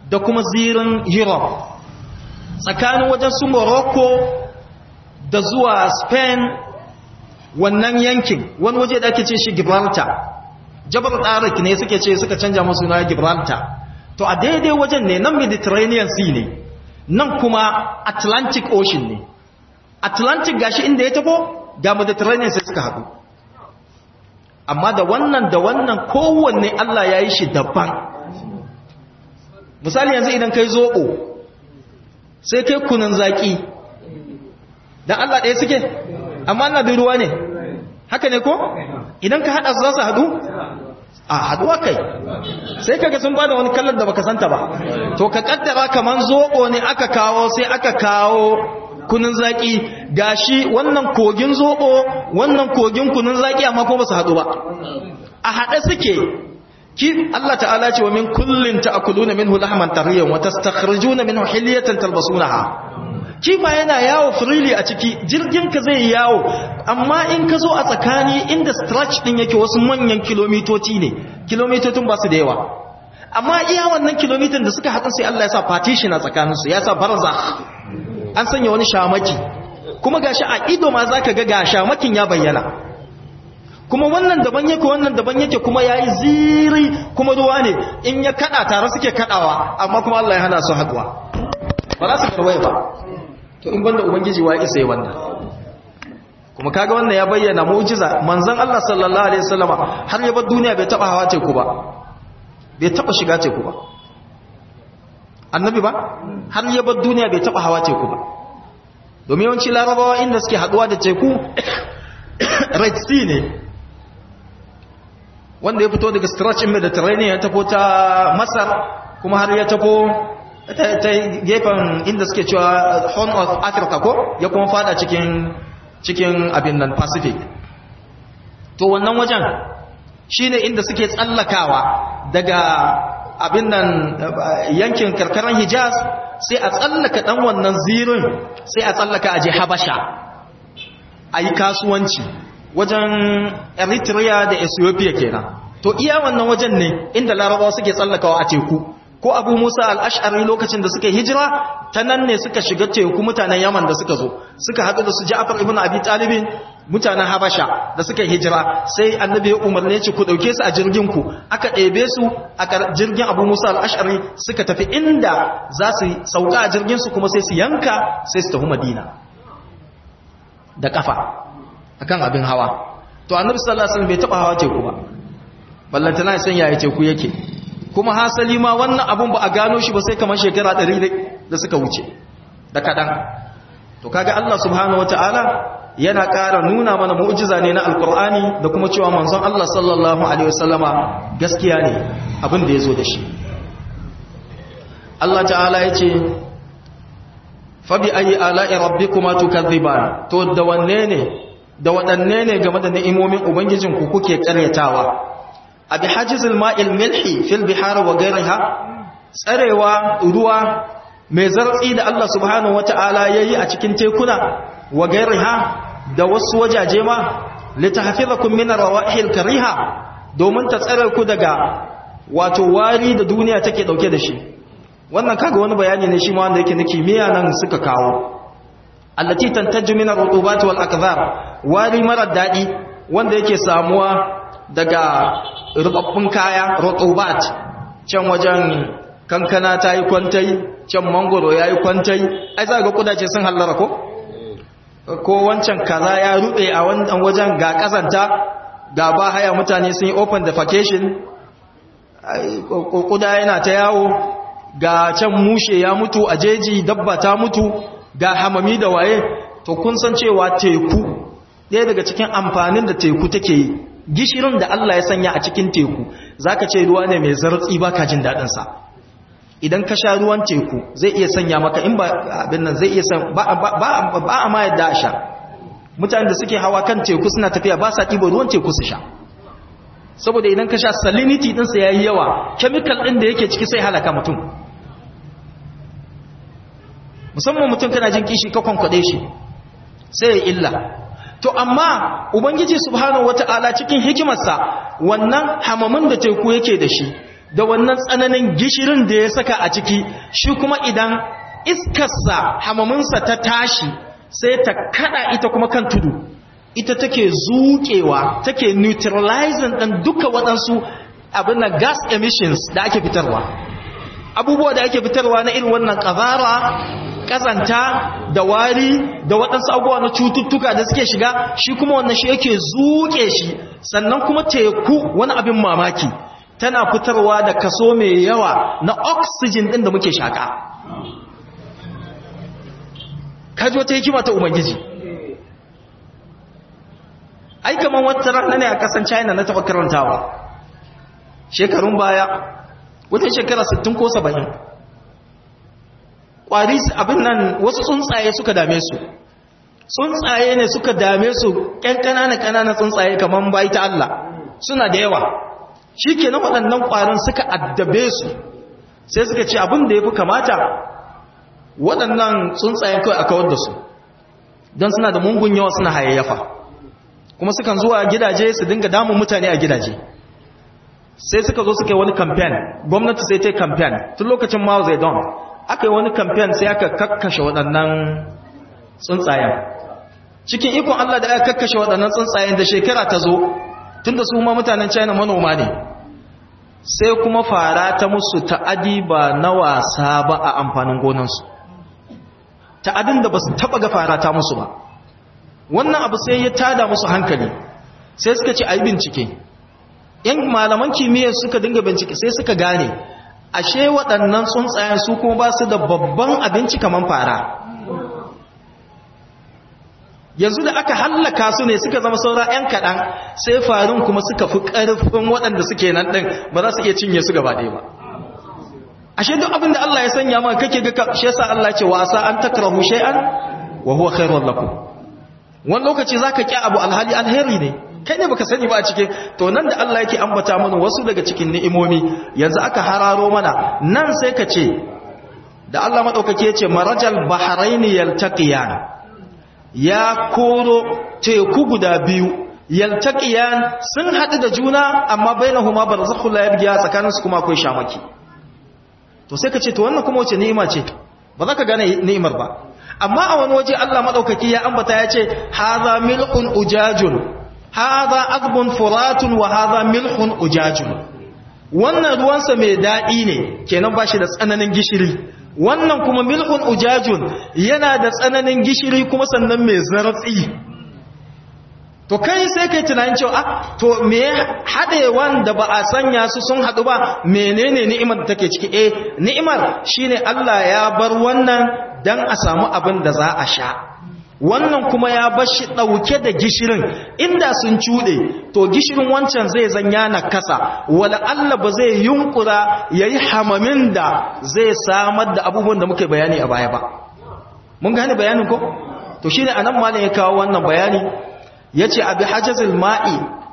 da kuma zirin europe tsakanin wajen su morocco da zuwa spain wannan yankin wani waje da ake ce shi gibraltar jabar tsarik ne suke ce suka canja musu na gibraltar to a daidai wajen ne nan mediterranean sea ne nan kuma atlantic ocean ne atlantic gashi inda ya tafo ga mediterranean sai suka haɗu amma da wannan da wannan kowanne allah ya yi shi daban misali yanzu idan kai zoɓo sai kai kunan zaƙi don allah ɗaya suke amma na da ruwa ne haka ne ko idan ka haɗa su za su haɗu a haɗuwa kai sai kaga sun bada wani kallon da baka santa ba to ka kaddara kaman zoɓo ne aka kawo sai aka kawo kunun zaki gashi wannan kogin zoɓo wannan kogin kunun zaki amma ko ba su haɗu ba a haɗe suke ki Allah ta'ala ce wa min kullin ta'kuluna minhu lahman tariyan wa tastakhrijuna minhu hilyatan talbasunaha kifa yana yawo freely a ciki jirgin ka zai yawo amma in ka zo a tsakani inda stretch din yake wasu manyan kilomitoci ne kilomitocin ba su da yawa amma iya wannan kilomitan da suka haɗu sai Allah ya sa partition a tsakaninsu ya sa barzakh an sanya wani shamaki kuma gashi a ido ma zaka ga ga shamakin ya bayyana kuma wannan daban yake wannan daban yake kuma yayi ziri kuma ruwa ne in ya kada tare suke kadawa amma kuma Allah ya hana su haɗuwa ba za su karwaye ba to in banda ubangiji wa isa yi wannan kuma kaga wannan ya bayyana mu'jiza manzon Allah sallallahu alaihi wasallama har ya bar duniya bai taba hawa teku ba bai taba shiga teku ba annabi ba har ya bar duniya bai taba hawa teku ba domin yawanci larabawa inda suke haduwa da teku red sea ne wanda ya fito daga stretch in mediterranean ya tafo ta masar kuma har ya tafo ta gefen inda suke cewa horn of africa ko ya kuma fada cikin cikin abin nan pacific to wannan wajen shine inda suke tsallakawa daga abin nan yankin karkarar hijaz sai a tsallaka dan wannan zirin sai a tsallaka aje habasha a yi kasuwanci wajen eritrea da ethiopia kenan to iya wannan wajen ne inda larabawa suke tsallakawa a teku ko abu musa al'ash'ari lokacin da suka hijira ta nan ne suka shiga teku mutanen yaman da suka zo suka haɗu da su ja'afar ibn abi talibin mutanen habasha da suka hijira sai annabi ya umarne ci ku ɗauke su a jirgin ku aka ɗebe su a jirgin abu musa al'ash'ari suka tafi inda za su sauka a jirgin su kuma sai su yanka sai su tafi madina da kafa akan abin hawa to annabi sallallahu alaihi wasallam bai taba hawa teku ba ballantana ya san yaya teku yake kuma hasali ma wannan abun ba a gano shi ba sai kamar shekara 100 da suka wuce da kadan to kaga Allah subhanahu wataala yana ƙara nuna mana mu'jiza ne na alkur'ani da kuma cewa manzon Allah sallallahu alaihi wasallama gaskiya ne abin da yazo da shi Allah ta'ala yace fa bi ayi ala'i rabbikuma tukadhiban to da wanne ne da waɗanne ne game da ni'imomin ubangijinku kuke karyatawa abi hajizul ma'il milhi fil bihar wa ghayriha tsarewa ruwa mai zartsi da Allah subhanahu wata'ala yayi a cikin tekuna wa ghayriha da wasu wajaje ma litahfizakum min ar-rawahil kariha domin ta tsare ku daga wato wari da duniya take dauke da shi wannan kaga wani bayani ne shi ma wanda yake na kimiyya nan suka kawo allati tantaju min ar-rutubat wal akdhar wari mara dadi wanda yake samuwa daga rubabbun kaya rutubat can wajen kankana ta yi kwantai can mangoro ya yi kwantai ai za ga kudace sun hallara ko ko wancan kaza ya rube a wannan wajen ga kazanta ga ba haya mutane sun yi open defecation kuda yana ta yawo ga can mushe ya mutu a jeji dabba ta mutu ga hamami da waye to kun san cewa teku ɗaya daga cikin amfanin da teku take yi gishirin da Allah ya sanya a cikin teku zaka ce ruwa ne mai zartsi baka jin dadin sa idan ka sha ruwan teku zai iya sanya maka in ba abin nan zai iya san ba ba ba a ma yadda a sha mutanen da suke hawa kan teku suna tafiya ba sa ɗiba ruwan teku su sha saboda idan ka sha salinity din sa yayi yawa chemical din da yake ciki sai halaka mutum musamman mutum kana jin kishi ka kwankwade shi sai ya illa to amma ubangiji subhanahu wata'ala cikin hikimarsa wannan hamamin da teku yake da shi da wannan tsananin gishirin da ya saka a ciki shi kuma idan iskarsa hamaminsa ta tashi sai ta kada ita kuma kan tudu ita take zuƙewa take neutralizing ɗin duka waɗansu abin na gas emissions da ake fitarwa abubuwa da ake fitarwa na irin wannan ƙazara ƙazanta da wari da waɗansu abubuwa na cututtuka da suke shiga shi kuma wannan shi yake zuƙe shi sannan kuma teku wani abin mamaki tana fitarwa da kaso mai yawa na oxygen ɗin da muke shaƙa kaji wata hikima ta ubangiji ai kaman wata rana ne a kasan china na taɓa karantawa shekarun baya wata shekara 60 ko 70 ƙwari abin nan wasu tsuntsaye suka dame su tsuntsaye ne suka dame su ƙyan ƙananan ƙananan tsuntsaye kaman bayi ta Allah suna da yawa shi ke na waɗannan ƙwarin suka addabe su sai suka ce abin da ya fi kamata waɗannan tsuntsayen kawai a kawar da su don suna da mungun yawa suna hayayyafa kuma sukan zuwa gidaje su dinga damun mutane a gidaje sai suka zo suka yi wani kamfen gwamnati sai ta yi kamfen tun lokacin mao zedong aka yi wani kamfen sai aka kakkashe waɗannan tsuntsayen cikin ikon allah da aka kakkashe waɗannan tsuntsayen da shekara ta zo tun da su ma mutanen china manoma ne sai kuma fara ta musu ta'adi ba na wasa ba a amfanin gonansu ta'adin da ba su taɓa ga fara ta musu ba wannan abu sai ya tada musu hankali sai suka ce a yi bincike yan malaman kimiyyar suka dinga bincike sai suka gane ashe waɗannan tsuntsayen su kuma ba su da babban abinci kamar fara yanzu da aka hallaka su ne suka zama saura 'yan kaɗan sai farin kuma suka fi ƙarfin waɗanda suke nan ɗin ba za su iya cinye su gaba ɗaya ba ashe duk abin da Allah ya sanya maka kake ga shi yasa Allah ce wasa an takrahu shay'an wa huwa khairun lakum wani lokaci zaka ki abu alhali alheri ne kai ne baka sani ba a cikin to nan da Allah yake ambata mana wasu daga cikin ni'imomi yanzu aka hararo mana nan sai ka ce da Allah madaukake ya ce marajal bahraini yaltaqiyan ya koro teku guda biyu yaltaqiyan sun hadu da juna amma bainahuma barzakhul la yabghiya tsakaninsu kuma akwai shamaki to sai ka ce to wannan kuma wace ni'ima ce ba za ka gane ni'imar ba amma a wani waje Allah madaukaki ya ambata ya ce hadha milhun ujajun hadha azbun furatun wa hadha milhun ujajun wannan ruwansa mai daɗi ne kenan ba shi da tsananin gishiri wannan kuma milhun ujajun yana da tsananin gishiri kuma sannan mai zartsi to kai sai kai tunanin cewa ah to me hade wanda ba a sanya su sun hadu ba menene ni'imar da take ciki eh ni'imar shine Allah ya bar wannan dan a samu abin da za a sha wannan kuma ya bar shi dauke da gishirin inda sun cude to gishirin wancan zai zanya na kasa wala Allah ba zai yunkura yayi hamamin da zai samar da abubuwan da muke bayani a baya ba mun gane bayanin ko to shine anan malam ya kawo wannan bayani yace abi hajazil ma'i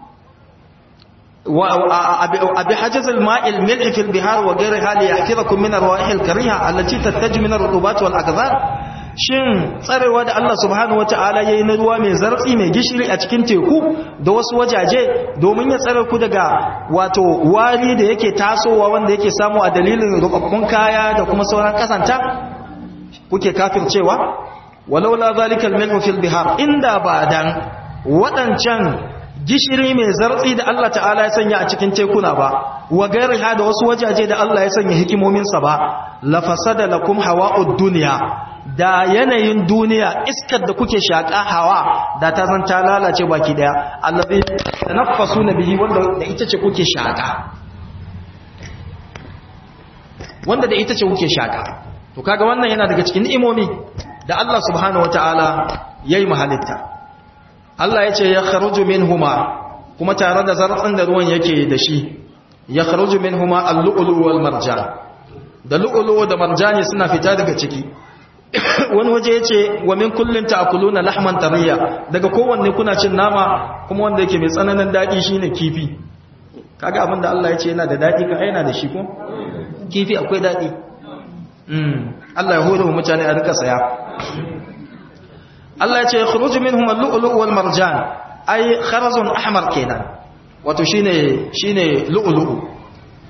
wa abi hajazil ma'i al-milh fi al-bihar wa ghayriha li yahfirakum min ar-rawa'ih al-kariha allati tattaju min ar-rutubat wal akdhar shin tsarewa da Allah subhanahu wata'ala yayi na ruwa mai zartsi mai gishiri a cikin teku da wasu wajaje domin ya tsare ku daga wato wari da yake tasowa wanda yake samu a dalilin rubabbun kaya da kuma sauran kasanta kuke kafircewa walaula zalikal milhu fil bihar inda ba dan waɗancan gishiri mai zartsi da Allah ta'ala ya sanya a cikin tekuna ba wa gairiha da wasu wajaje da Allah ya sanya hikimominsa ba la fasada lakum hawa'ud dunya da yanayin duniya iskar da kuke shaka hawa da ta zan ta lalace baki daya allazi tanaffasuna bihi wanda da ita ce kuke shaka wanda da ita ce kuke shaka to kaga wannan yana daga cikin ni'imomi da Allah subhanahu wataala yayi mahalitta Allah ya ce ya kharuju minhuma kuma tare da zartsin da ruwan yake da shi ya kharuju minhuma al-lu'lu wal marjan da lu'lu da marjani suna fita daga ciki wani waje yace wa min kullin ta'kuluna lahman tariya daga kowanne kuna cin nama kuma wanda yake mai tsananin dadi shine kifi kaga abin da Allah ya ce yana da dadi ka yana da shi ko kifi akwai dadi mm Allah ya hore mu mutane a rika saya Allah ya ce khuruju minhum al-lu'lu' wal marjan ay kharazun ahmar kenan wato shine shine lu'lu'u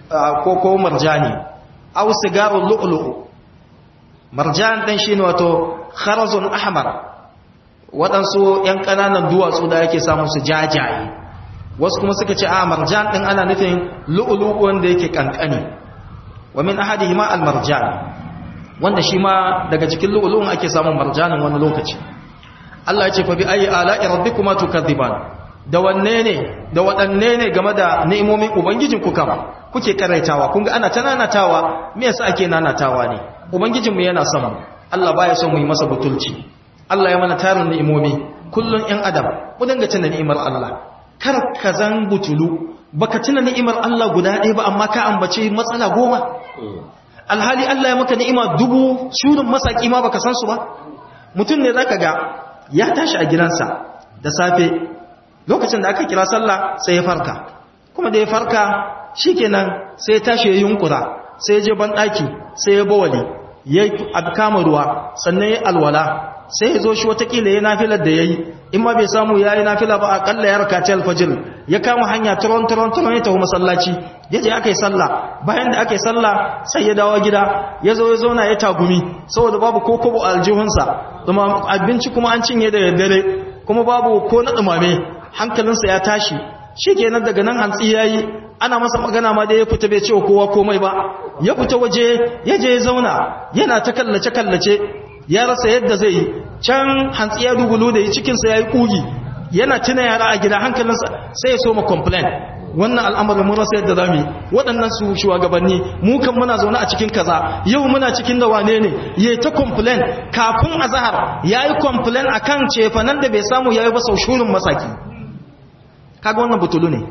ko ko marjani aw sigarul lu'lu'u marjan din shine wato kharazun ahmar waɗansu ‘yan ƙananan duwatsu da yake samun su jajaye wasu kuma suka ce a marjan ɗin ana nufin lu'ulu wanda yake ƙanƙani wa min ahadi ma al-marjan wanda shi ma daga cikin lu'ulu'un ake samun marjanin wani lokaci Allah ya ce fa bi ayi ala'i rabbikuma tukadhiban da wanne ne da waɗanne ne game da ni'imomin ubangijin ku kama kuke karaitawa kun ga ana ta nanatawa me yasa ake nanatawa ne ubangijinmu yana son mu Allah baya son mu yi masa butulci Allah ya mana tarin ni'imomi kullun ɗan adam mu dinga tuna ni'imar Allah kar ka zan butulu baka tuna ni'imar Allah guda ɗaya ba amma ka ambace matsala goma alhali Allah ya maka ni'ima dubu shurin masaki ma baka san su ba mutum ne zaka ga ya tashi a gidansa da safe lokacin da aka kira sallah sai ya farka kuma da ya farka shikenan sai ya tashi ya yunkura sai ya je ban daki sai ya bawali ya kama ruwa sannan ya alwala sai ya zo shi watakila ya nafilar da ya yi in ma bai samu ya yi nafila ba akalla ya rakaci alfajir ya kama hanya turon turon turon ya tafi masallaci ya je aka yi sallah bayan da aka yi sallah sai ya dawo gida ya zo ya zauna ya tagumi saboda babu ko kobo a aljihunsa abinci kuma an cinye da daddare kuma babu ko na dumame hankalinsa ya tashi shi kenan daga nan hantsi ya yi ana masa magana ma da ya fita bai cewa kowa komai ba ya fita waje ya je ya zauna yana ta kallace kallace ya rasa yadda zai yi can hantsi ya dugulu da cikinsa ya yi ƙugi yana tuna yara a gida hankalinsa sai ya so ma complain wannan al'amarin mun rasa yadda za mu yi waɗannan su shugabanni mu kan muna zaune a cikin kaza yau muna cikin da wane ne ya ta complain kafin azahar ya yi complain a kan cefanen da bai samu ya yi ba sau shurin masaki kaga wannan butulu ne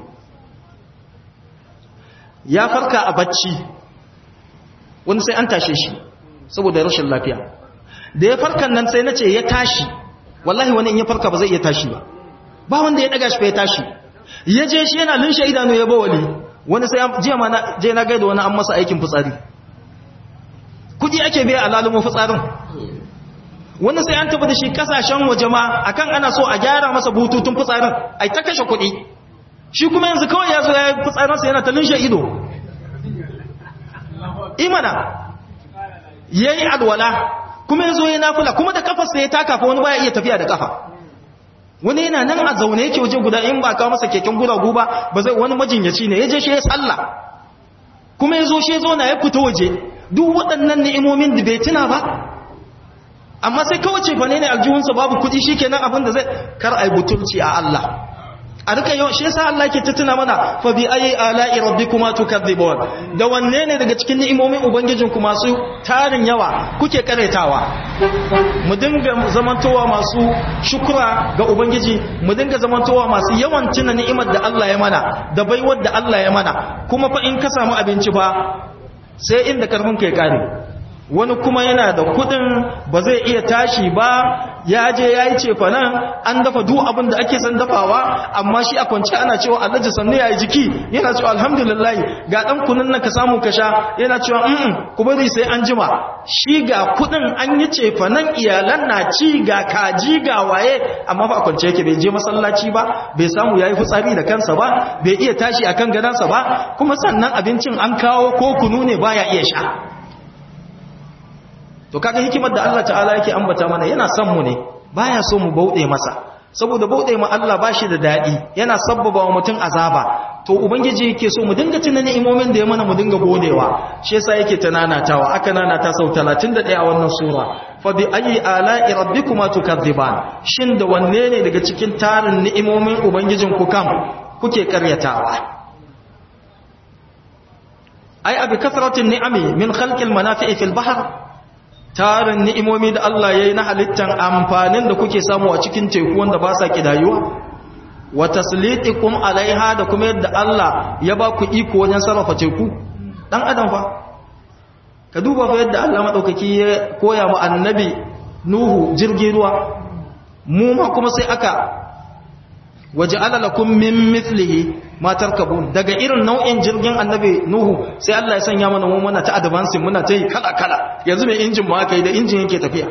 ya farka a bacci wani sai an tashe shi saboda rashin lafiya da ya farkan nan sai na ce ya tashi wallahi wani in ya farka ba zai iya tashi ba ba wanda ya daga shi fa ya tashi ya je shi yana lunshe idanu ya bawali wani sai jiya ma na je na gaida wani an masa aikin fitsari kudi ake biya a lalumo fitsarin wani sai an tafi da shi kasashen waje ma akan ana so a gyara masa bututun fitsarin ai ta kashe kudi shi kuma yanzu kawai ya zo ya yi fitsarinsa yana ta lunshe ido imana ya yi alwala kuma ya zo ya nafula kuma da kafarsa ya taka fa wani baya iya tafiya da kafa wani yana nan a zaune yake waje guda in ba kawo masa keken guragu ba ba zai wani majinyaci ne ya je shi ya sallah kuma ya zo shi ya zo na ya fita waje duk waɗannan ni'imomin da bai tuna ba amma sai kawai ce fa ne aljihunsa babu kuɗi shi kenan abin da zai kar a yi butulci a Allah a rika yau shi yasa Allah ke tattuna mana fa bi ayi ala'i rabbikuma tukadzibun da wanne ne daga cikin ni'imomin ubangijin ku masu tarin yawa kuke karetawa mu dinga zamantowa masu shukura ga ubangiji mu dinga zamantowa masu yawan tuna ni'imar da Allah ya mana da baiwar da Allah ya mana kuma fa in ka samu abinci fa sai inda karfin kai kare wani kuma yana da kudin ba zai iya tashi ba ya je ya yi cefa nan an dafa duk abin da ake san dafawa amma shi a kwanci ana cewa alhaji sannu ya yi jiki yana cewa alhamdulillah ga dan kunun nan ka samu ka sha yana cewa mm ku bari sai an jima shi ga kudin an yi cefa nan iyalan na ci ga kaji ga waye amma ba a kwance yake bai je masallaci ba bai samu yayi fitsari da kansa ba bai iya tashi akan gadansa ba kuma sannan abincin an kawo ko kunu ne baya iya sha to kaga hikimar da Allah ta'ala yake ambata mana yana son mu ne baya so mu bauɗe masa saboda bauɗe mu Allah bashi da dadi yana sabbaba wa mutum azaba to ubangiji yake so mu dinga tuna ni'imomin da ya mana mu dinga godewa shi yasa yake tananatawa aka nanata sau 31 a wannan sura fa bi ayi ala'i rabbikuma tukadziban shin da wanne ne daga cikin tarin ni'imomin ubangijin ku kam kuke karyatawa ai abi kasratin ni'ami min khalqil manafi'i fil bahr tarin ni'imomi da Allah ya yi na halittar amfanin da kuke samu a cikin teku wanda ba sa kidayuwa wa taslitikum alaiha da kuma yadda Allah ya ba ku iko wajen sarrafa teku dan adam fa ka duba fa yadda Allah madaukaki ya koya mu annabi nuhu jirgin ruwa mu ma kuma sai aka waja'ala lakum min mithlihi ma tarkabun daga irin nau'in jirgin annabi nuhu sai Allah ya sanya mana mu muna ta advancing muna ta yi kala kala yanzu mai injin ma aka yi da injin yake tafiya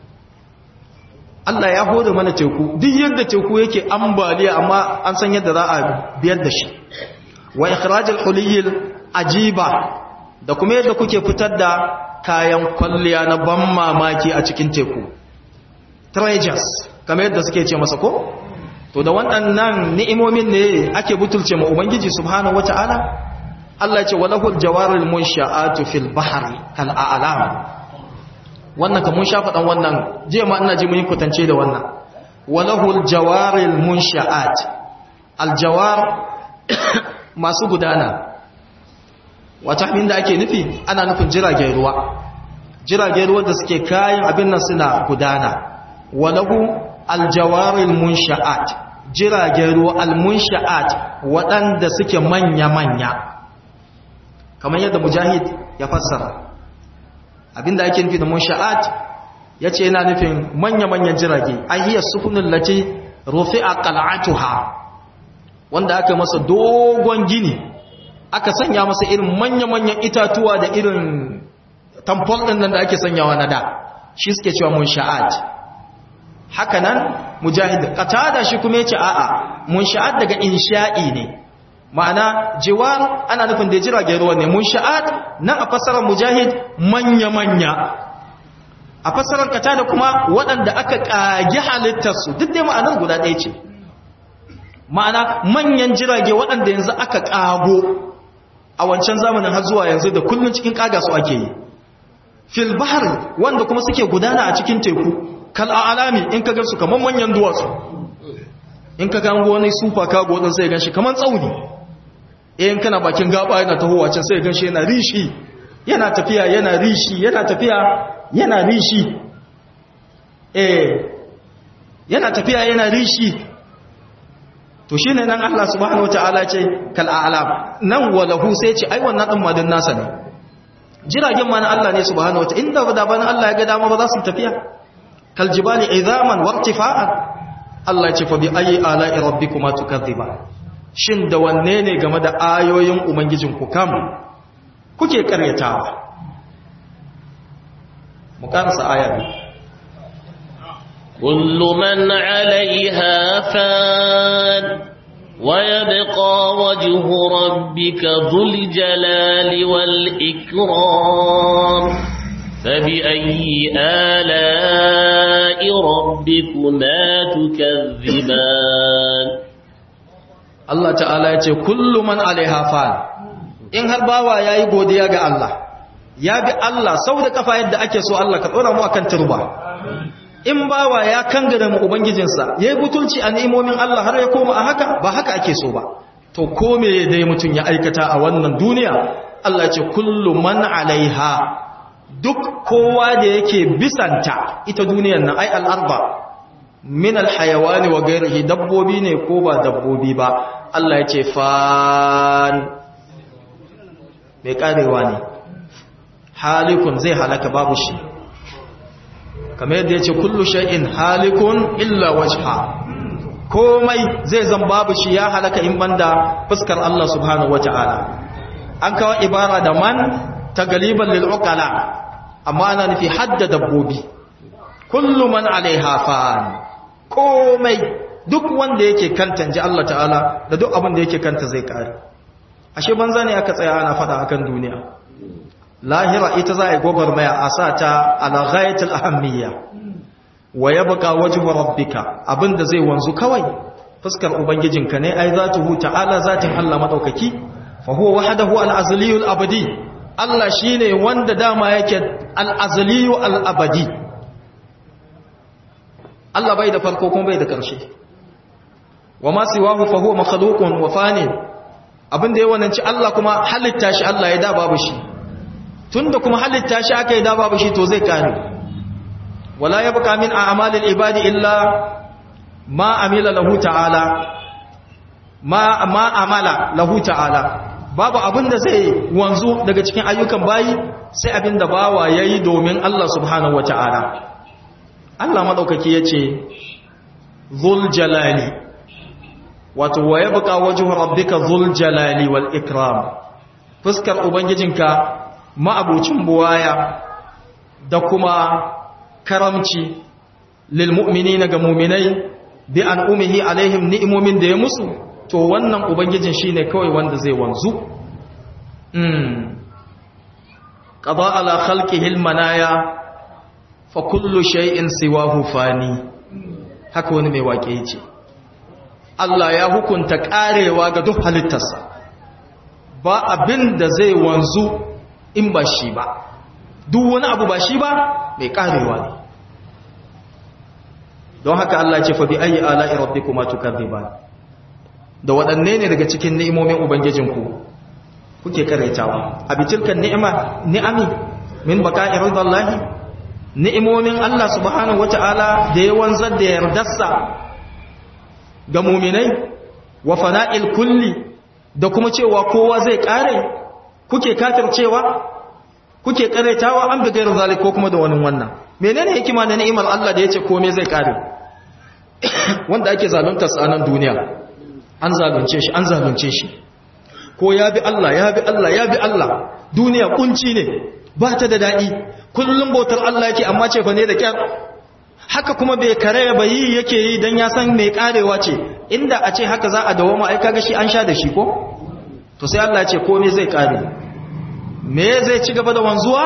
Allah ya hore mana teku duk yadda teku yake ambaliya amma an san yadda za a biyar da shi wa ikhrajul huliyil ajiba da kuma yadda kuke fitar da kayan kwalliya na ban mamaki a cikin teku treasures kamar yadda suke ce masa ko to da waɗannan ni'imomin ne ake butulce ma ubangiji subhanahu wata'ala Allah ce walahul jawaril munsha'atu fil bahri kal a'lam wannan kamun sha faɗan wannan je ma ina ji mun kutance da wannan walahul jawaril munsha'at al jawar masu gudana wata abin da ake nufi ana nufin jiragen ruwa jiragen ruwa da suke kayan abin nan suna gudana walahu aljawaril munsha'at jiragen ruwa almunsha'at waɗanda suke manya-manya kamar yadda mujahid ya fassara abinda ake nufi da munsha'at ya ce yana nufin manya-manyan jirage ahiyar sufunin lati rufi a kal'atuha wanda aka masa dogon gini aka sanya masa irin manya-manyan itatuwa da irin tamfol ɗin nan da ake sanyawa na da shi suke cewa munsha'at haka nan mujahid qatada shi kuma yace a'a munsha'at daga insha'i ne ma'ana jiwar ana nufin da jiragen ruwa ne munsha'at nan a fasarar mujahid manya manya a fasarar qatada kuma waɗanda aka kage halittar su duk dai ma'anar guda ɗaya ce ma'ana manyan jirage waɗanda yanzu aka kago a wancan zamanin har zuwa yanzu da kullun cikin kaga su ake yi fil bahr wanda kuma suke gudana a cikin teku kal alami in ka gansu kaman manyan duwatsu in ka gango wani super cargo din sai ganshi kaman tsauni in kana bakin gaba yana tahowa can sai ganshi yana rishi yana tafiya yana rishi yana tafiya yana rishi eh yana tafiya yana rishi to shine nan Allah subhanahu wataala ce kal alam nan walahu sai ce ai wannan din madan nasa ne jiragen ma na Allah ne subhanahu wataala inda da bana Allah ya ga dama ba za su tafiya kaljibali izaman wartifa'an Allah ce fa bi ayi ala'i rabbikuma tukadhiba shin da wanne ne game da ayoyin ubangijin ku kam kuke karyatawa mu karasa aya bi kullu man 'alayha fan ويبقى وجه ربك ذو الجلال والإكرام فبأي آلاء ربكما تكذبان Allah ta'ala ya ce kullu man alaiha fan in har bawa yayi godiya ga Allah ya bi Allah sau da kafa yadda ake so Allah ka tsora mu akan turba in bawa ya kangare mu ubangijinsa yayi butulci a ni'imomin Allah har ya koma a haka ba haka ake so ba to ko me dai mutun ya aikata a wannan duniya Allah ya ce kullu man alaiha duk kowa da yake bisanta ita duniyar nan ai al'arba min alhayawani wa gairihi dabbobi ne ko ba dabbobi ba Allah ya ce fan mai karewa ne halikun zai halaka babu shi kamar yadda ya ce kullu shay'in halikun illa wajha komai zai zan babu shi ya halaka in banda fuskar Allah subhanahu wata'ala an kawo ibara da man ta galiban lil uqala amma ana nufi hadda dabbobi kullu man alaiha fan komai duk wanda yake kanta ji Allah ta'ala da duk abin da yake kanta zai kare ashe banza ne aka tsaya ana fada akan duniya lahira ita za a yi gwagwarmaya a sa ta ala ghayatul ahammiya wa yabqa wajhu rabbika abinda zai wanzu kawai fuskar ubangijinka ne ai zatuhu ta'ala zatin Allah madaukaki fa huwa wahdahu al-azliyul abadi Allah shi ne wanda dama yake al'azaliyu al'abadi Allah bai da farko kuma bai da ƙarshe wa masu wahu fahuwa makhalukun wa fane abinda ya wananci Allah kuma halitta shi Allah ya da babu shi tun da kuma halitta shi aka yi da babu shi to zai kare wala ya buka min a amalin ibadi illa ma amila lahu ta'ala ma amala lahu ta'ala babu abin da zai wanzu daga cikin ayyukan bayi sai abin da bawa ya yi domin Allah subhanahu wa ta'ala. Allah maɗaukaki ya ce, Zul jalali, wato wa ya buƙa wajen rabbika zul jalali wal ikram, fuskar Ubangijinka ma'abucin buwaya da kuma karamci lilmu'mini na ga muminai bi an umihi alaihim ni'imomin da ya musu. to wannan ubangijin shine kawai wanda zai wanzu qada ala khalqihi almanaya fa kullu shay'in siwahu fani haka wani mai wake yace Allah ya hukunta karewa ga duk halittarsa ba abin da zai wanzu in ba shi ba duk wani abu ba shi ba mai karewa ne don haka Allah ce fa bi ayi ala'i rabbikuma tukadziban da waɗanne ne daga cikin ni'imomin ubangijinku kuke karaitawa a bitilkan ni'ima ni'ami min baka'i ridallahi ni'imomin Allah subhanahu wata'ala da ya wanzar da yardarsa ga mu'minai wa fana'il kulli da kuma cewa kowa zai kare kuke kafircewa kuke karaitawa an bi gairu zalik ko kuma da wani wannan menene hikima na ni'imar Allah da yace komai zai kare wanda ake zalunta sa nan duniya an zalunce shi an zalunce shi ko ya bi Allah ya bi Allah ya bi Allah duniya kunci ne ba ta da dadi kullum bautar Allah yake amma ce fa ne da kyar haka kuma bai kare ba yi yake yi dan ya san mai karewa ce inda a ce haka za a dawo ai kaga shi an sha da shi ko to sai Allah ya ce komai zai kare me zai ci gaba da wanzuwa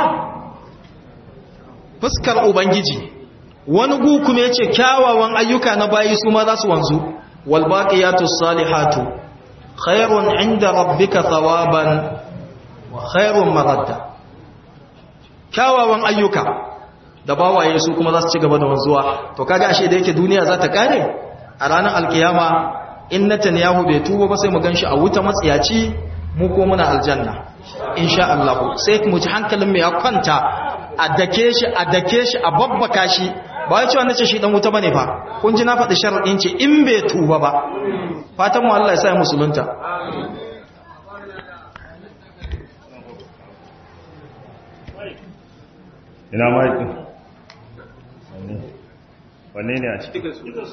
fuskar ubangiji wani gu kuma yace kyawawan ayyuka na bayi su ma za su wanzu wal baqiyatu salihatu khairun inda rabbika thawaban wa khairun maradda kyawawan ayyuka da bawaye su kuma za su ci gaba da wanzuwa to kaga ashe da yake duniya za ta kare a ranar alkiyama in Netanyahu bai tuba ba sai mu ganshi a wuta matsiyaci mu ko muna aljanna insha Allah sai mu ji hankalin mu ya kwanta a dake shi a dake shi a babbaka shi ba ya cewa nace shi dan wuta bane fa kun ji na faɗi sharadin ce in bai tuba ba fatan mu Allah ya sa musulunta ina maikin wanne ne a cikin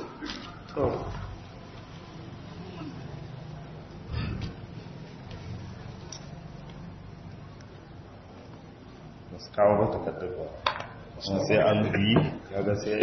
kawo ba takardar ba sai an yi kaga sai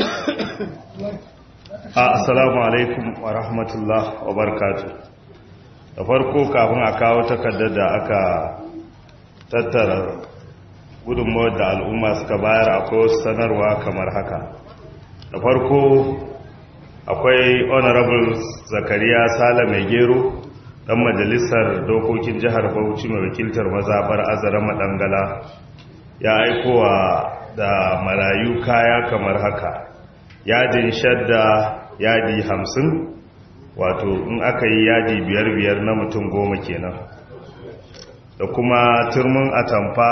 a assalamu alaikum wa rahmatullah wa barakatuh da farko kafin a kawo takardar da aka tattara gudunmawar da al'umma suka bayar akwai wasu sanarwa kamar haka da farko akwai honorable zakariya sala mai gero dan majalisar dokokin jihar bauchi mai wakiltar mazabar azara madangala ya aikowa da marayu kaya kamar haka yadin shadda yadi hamsin wato in aka yi yadi biyar biyar na mutum goma kenan da kuma turmin atamfa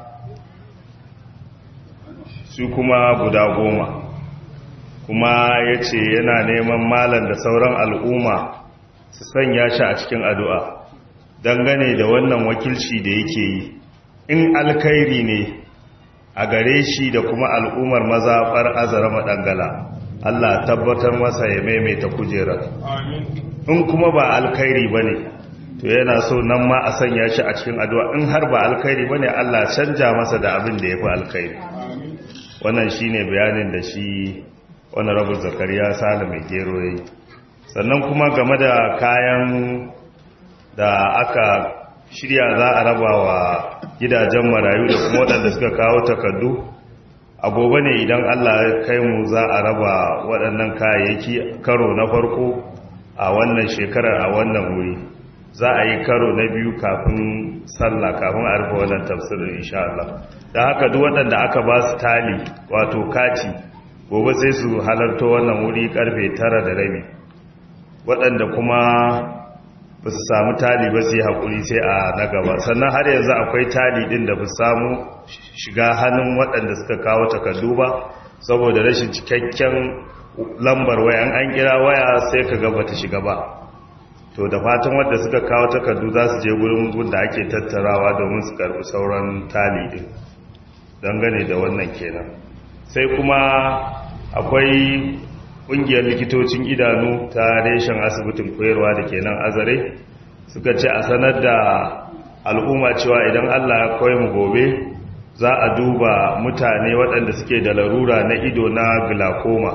su kuma guda goma kuma ya ce yana neman malam da sauran al'umma su sanya shi a cikin addu'a dangane da wannan wakilci da yake yi in alkairi ne a gare shi da kuma al'ummar mazaɓar azara maɗangala Allah tabbatar masa ya maimaita kujerar in kuma ba alkairi ba ne to yana so nan ma a sanya shi a cikin addu'a in har ba alkairi ba ne Allah canja masa da abin da ya fi alkairi wannan shi ne bayanin da shi wani rabu zakariya sale mai gero ya yi sannan kuma game da kayan da aka shirya za a raba wa gidajen marayu da kuma waɗanda suka kawo takardu a gobe ne idan allah ya kai mu za a raba waɗannan kayayyaki karo na farko a wannan shekarar a wannan wuri za a yi karo na biyu kafin sallah kafin a rufe wannan tafsirin insha Allah da haka duk waɗanda aka ba su tali wato kati gobe sai su halarta wannan wuri karfe tara da rabi waɗanda kuma ba su samu tali ba su yi haƙuri sai a na gaba sannan har yanzu akwai tali ɗin da ba su samu shiga hannun waɗanda suka kawo takardu ba saboda rashin cikakken lambar waya an kira waya sai ka gaba ta shiga ba to da fatan wadda suka kawo takardu za su je gurin gun da ake tattarawa domin su karbi sauran tali din dangane da wannan kenan sai kuma akwai kungiyar likitocin idanu ta reshen asibitin koyarwa da ke nan azare suka ce a sanar da al'umma cewa idan allah ya koyi mu gobe za a duba mutane waɗanda suke da larura na ido na glaucoma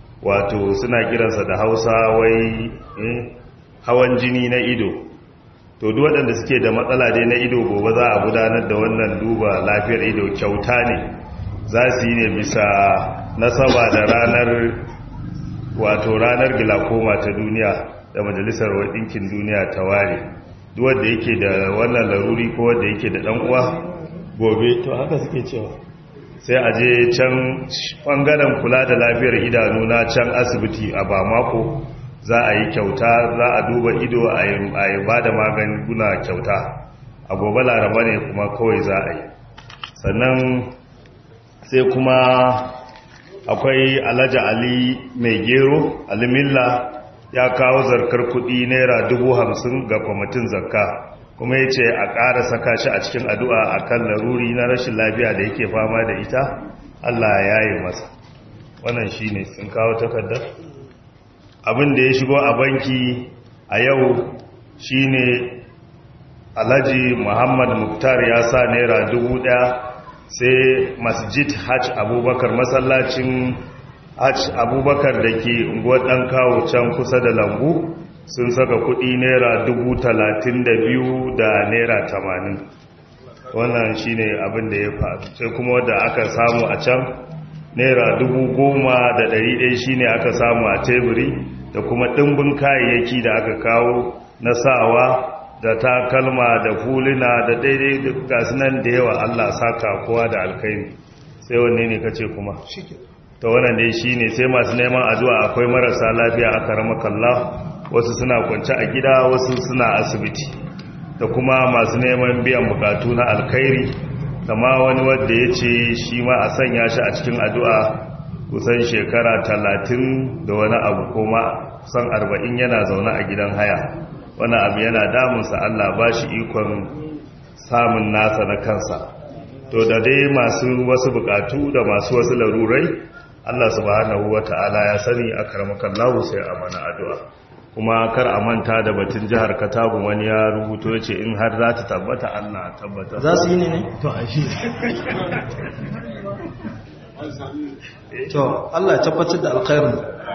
wato suna kiransa da hausa wai hawan jini na ido to duk waɗanda suke da matsala dai na ido gobe za a gudanar da wannan duba lafiyar ido kyauta ne za su yi ne bisa nasaba da ranar wato ranar gilakoma ta duniya da majalisar ɗinkin duniya ta ware duk wanda yake da wannan laruri ko wanda yake da ɗan uwa gobe to haka suke cewa sai a je can ɓangaren kula da lafiyar idanu na can asibiti a bamako za a yi kyauta za a duba ido a yi ba da magunguna kyauta a gobe laraba ne kuma kawai za a yi sannan sai kuma akwai alhaji ali mai gero alimilla ya kawo zarkar kudi naira dubu hamsin ga kwamitin zakka kuma ya ce a ƙara saka shi a cikin addu'a a kan laruri na rashin lafiya da yake fama da ita allah ya yi masa wannan shi ne sun kawo takardar abin da ya shigo a banki a yau shine alhaji muhammad muktar ya sa naira dubu daya sai masjid hajj abubakar masallacin hajj abubakar da ke unguwar dan kawo can kusa da lambu sun saka kudi naira dubu talatin da biyu da naira tamanin wannan shine abin da ya faru sai kuma wadda aka samu a can naira dubu goma da ɗari ɗaya shine aka samu a teburi da kuma ɗimbin kayayyaki da aka kawo na sawa da takalma da fuluna da daidai da gasu nan da yawa Allah saka kowa da alkaini sai wanne ne kace kuma ta wannan dai shine sai masu neman addu'a akwai marasa lafiya aka rama kalla wasu suna kwance a gida wasu suna asibiti da kuma masu neman biyan bukatu na alkhairi kama wani wanda ya ce shi ma a sanya shi a cikin addu'a kusan shekara talatin da wani abu kuma kusan arba'in yana zaune a gidan haya wani abu yana damunsa Allah ba shi ikon samun nasa na kansa to da dai masu wasu bukatu da masu wasu larurai Allah subhanahu wa ta'ala ya sani a karmakan lahu sai a mana addu'a kuma kar a manta da batun jihar katagun wani ya rubuto ya ce in har za ta tabbata Allah tabbata za su yi ne ne? to a shi to Allah ya tabbatar da alkhairin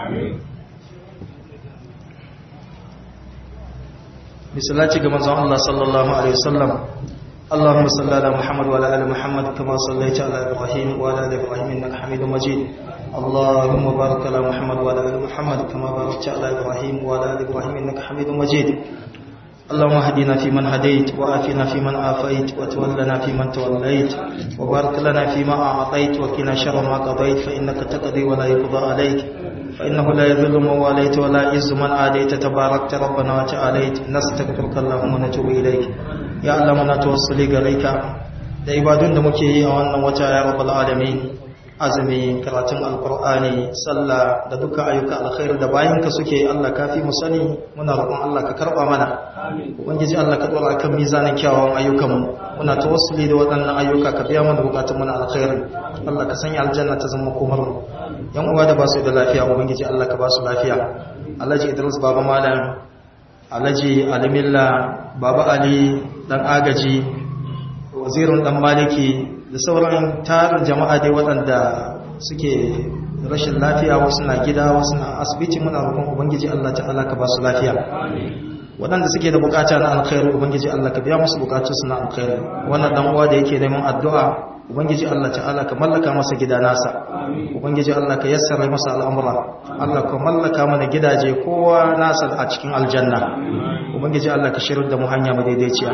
misalaci ga manzon Allah sallallahu alaihi wasallam اللهم صل على محمد وعلى ال محمد كما صليت على ابراهيم وعلى ال ابراهيم انك حميد مجيد اللهم بارك على محمد وعلى ال محمد كما باركت على ابراهيم وعلى ال ابراهيم انك حميد مجيد اللهم اهدنا فيمن هديت وآفنا فيمن آفيت وتولنا فيمن توليت وبارك لنا فيما أعطيت وقنا شر ما قضيت فإنك تقضي ولا يقضى عليك فإنه لا يذل من واليت ولا يعز من عاديت تباركت ربنا وتعاليت نستغفرك اللهم ونتوب إليك يا الله منا توصلي غريك da ibadun da muke yi a wannan wata ya rabbal alamin azumi karatun alkur'ani sallah da duka ayyuka alkhairi da bayanka suke Allah kafi mu sani muna roƙon Allah ka karba mana ubangiji Allah ka dora kan mizanin kyawawan ayyukan mu muna tawassuli da waɗannan ayyuka ka biya mana bukatun mu na alkhairi Allah ka sanya aljanna ta zama komar mu yan uwa da ba su da lafiya ubangiji Allah ka ba su lafiya Alhaji Idris baba malam Alhaji Alimilla baba Ali dan agaji wazirin dan maliki da sauran tarin jama'a dai waɗanda suke rashin lafiya wasu na gida wasu na asibiti muna roƙon ubangiji Allah ta'ala ka ba su lafiya waɗanda suke da bukata na alkhairu ubangiji Allah ka biya musu bukatu su na alkhairu wannan dan uwa da yake neman addu'a ubangiji Allah ta'ala ka mallaka masa gida nasa ubangiji Allah ka yassara masa al'amura Allah ka mallaka mana gidaje kowa nasa a cikin aljanna ubangiji Allah ka shirin da mu hanya madaidaiciya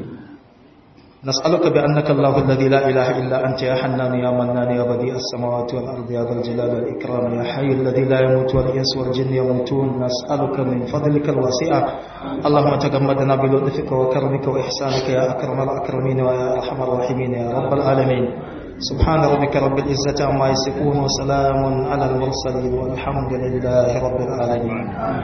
نسألك بأنك الله الذي لا إله إلا أنت يا حنان يا منان يا بديع السماوات والأرض يا ذا الجلال والإكرام يا حي الذي لا يموت والإنس والجن يموتون نسألك من فضلك الواسع اللهم تجمدنا بلطفك وكرمك وإحسانك يا أكرم الأكرمين ويا أرحم الراحمين يا رب العالمين سبحان ربك رب العزة عما يصفون وسلام على المرسلين والحمد لله رب العالمين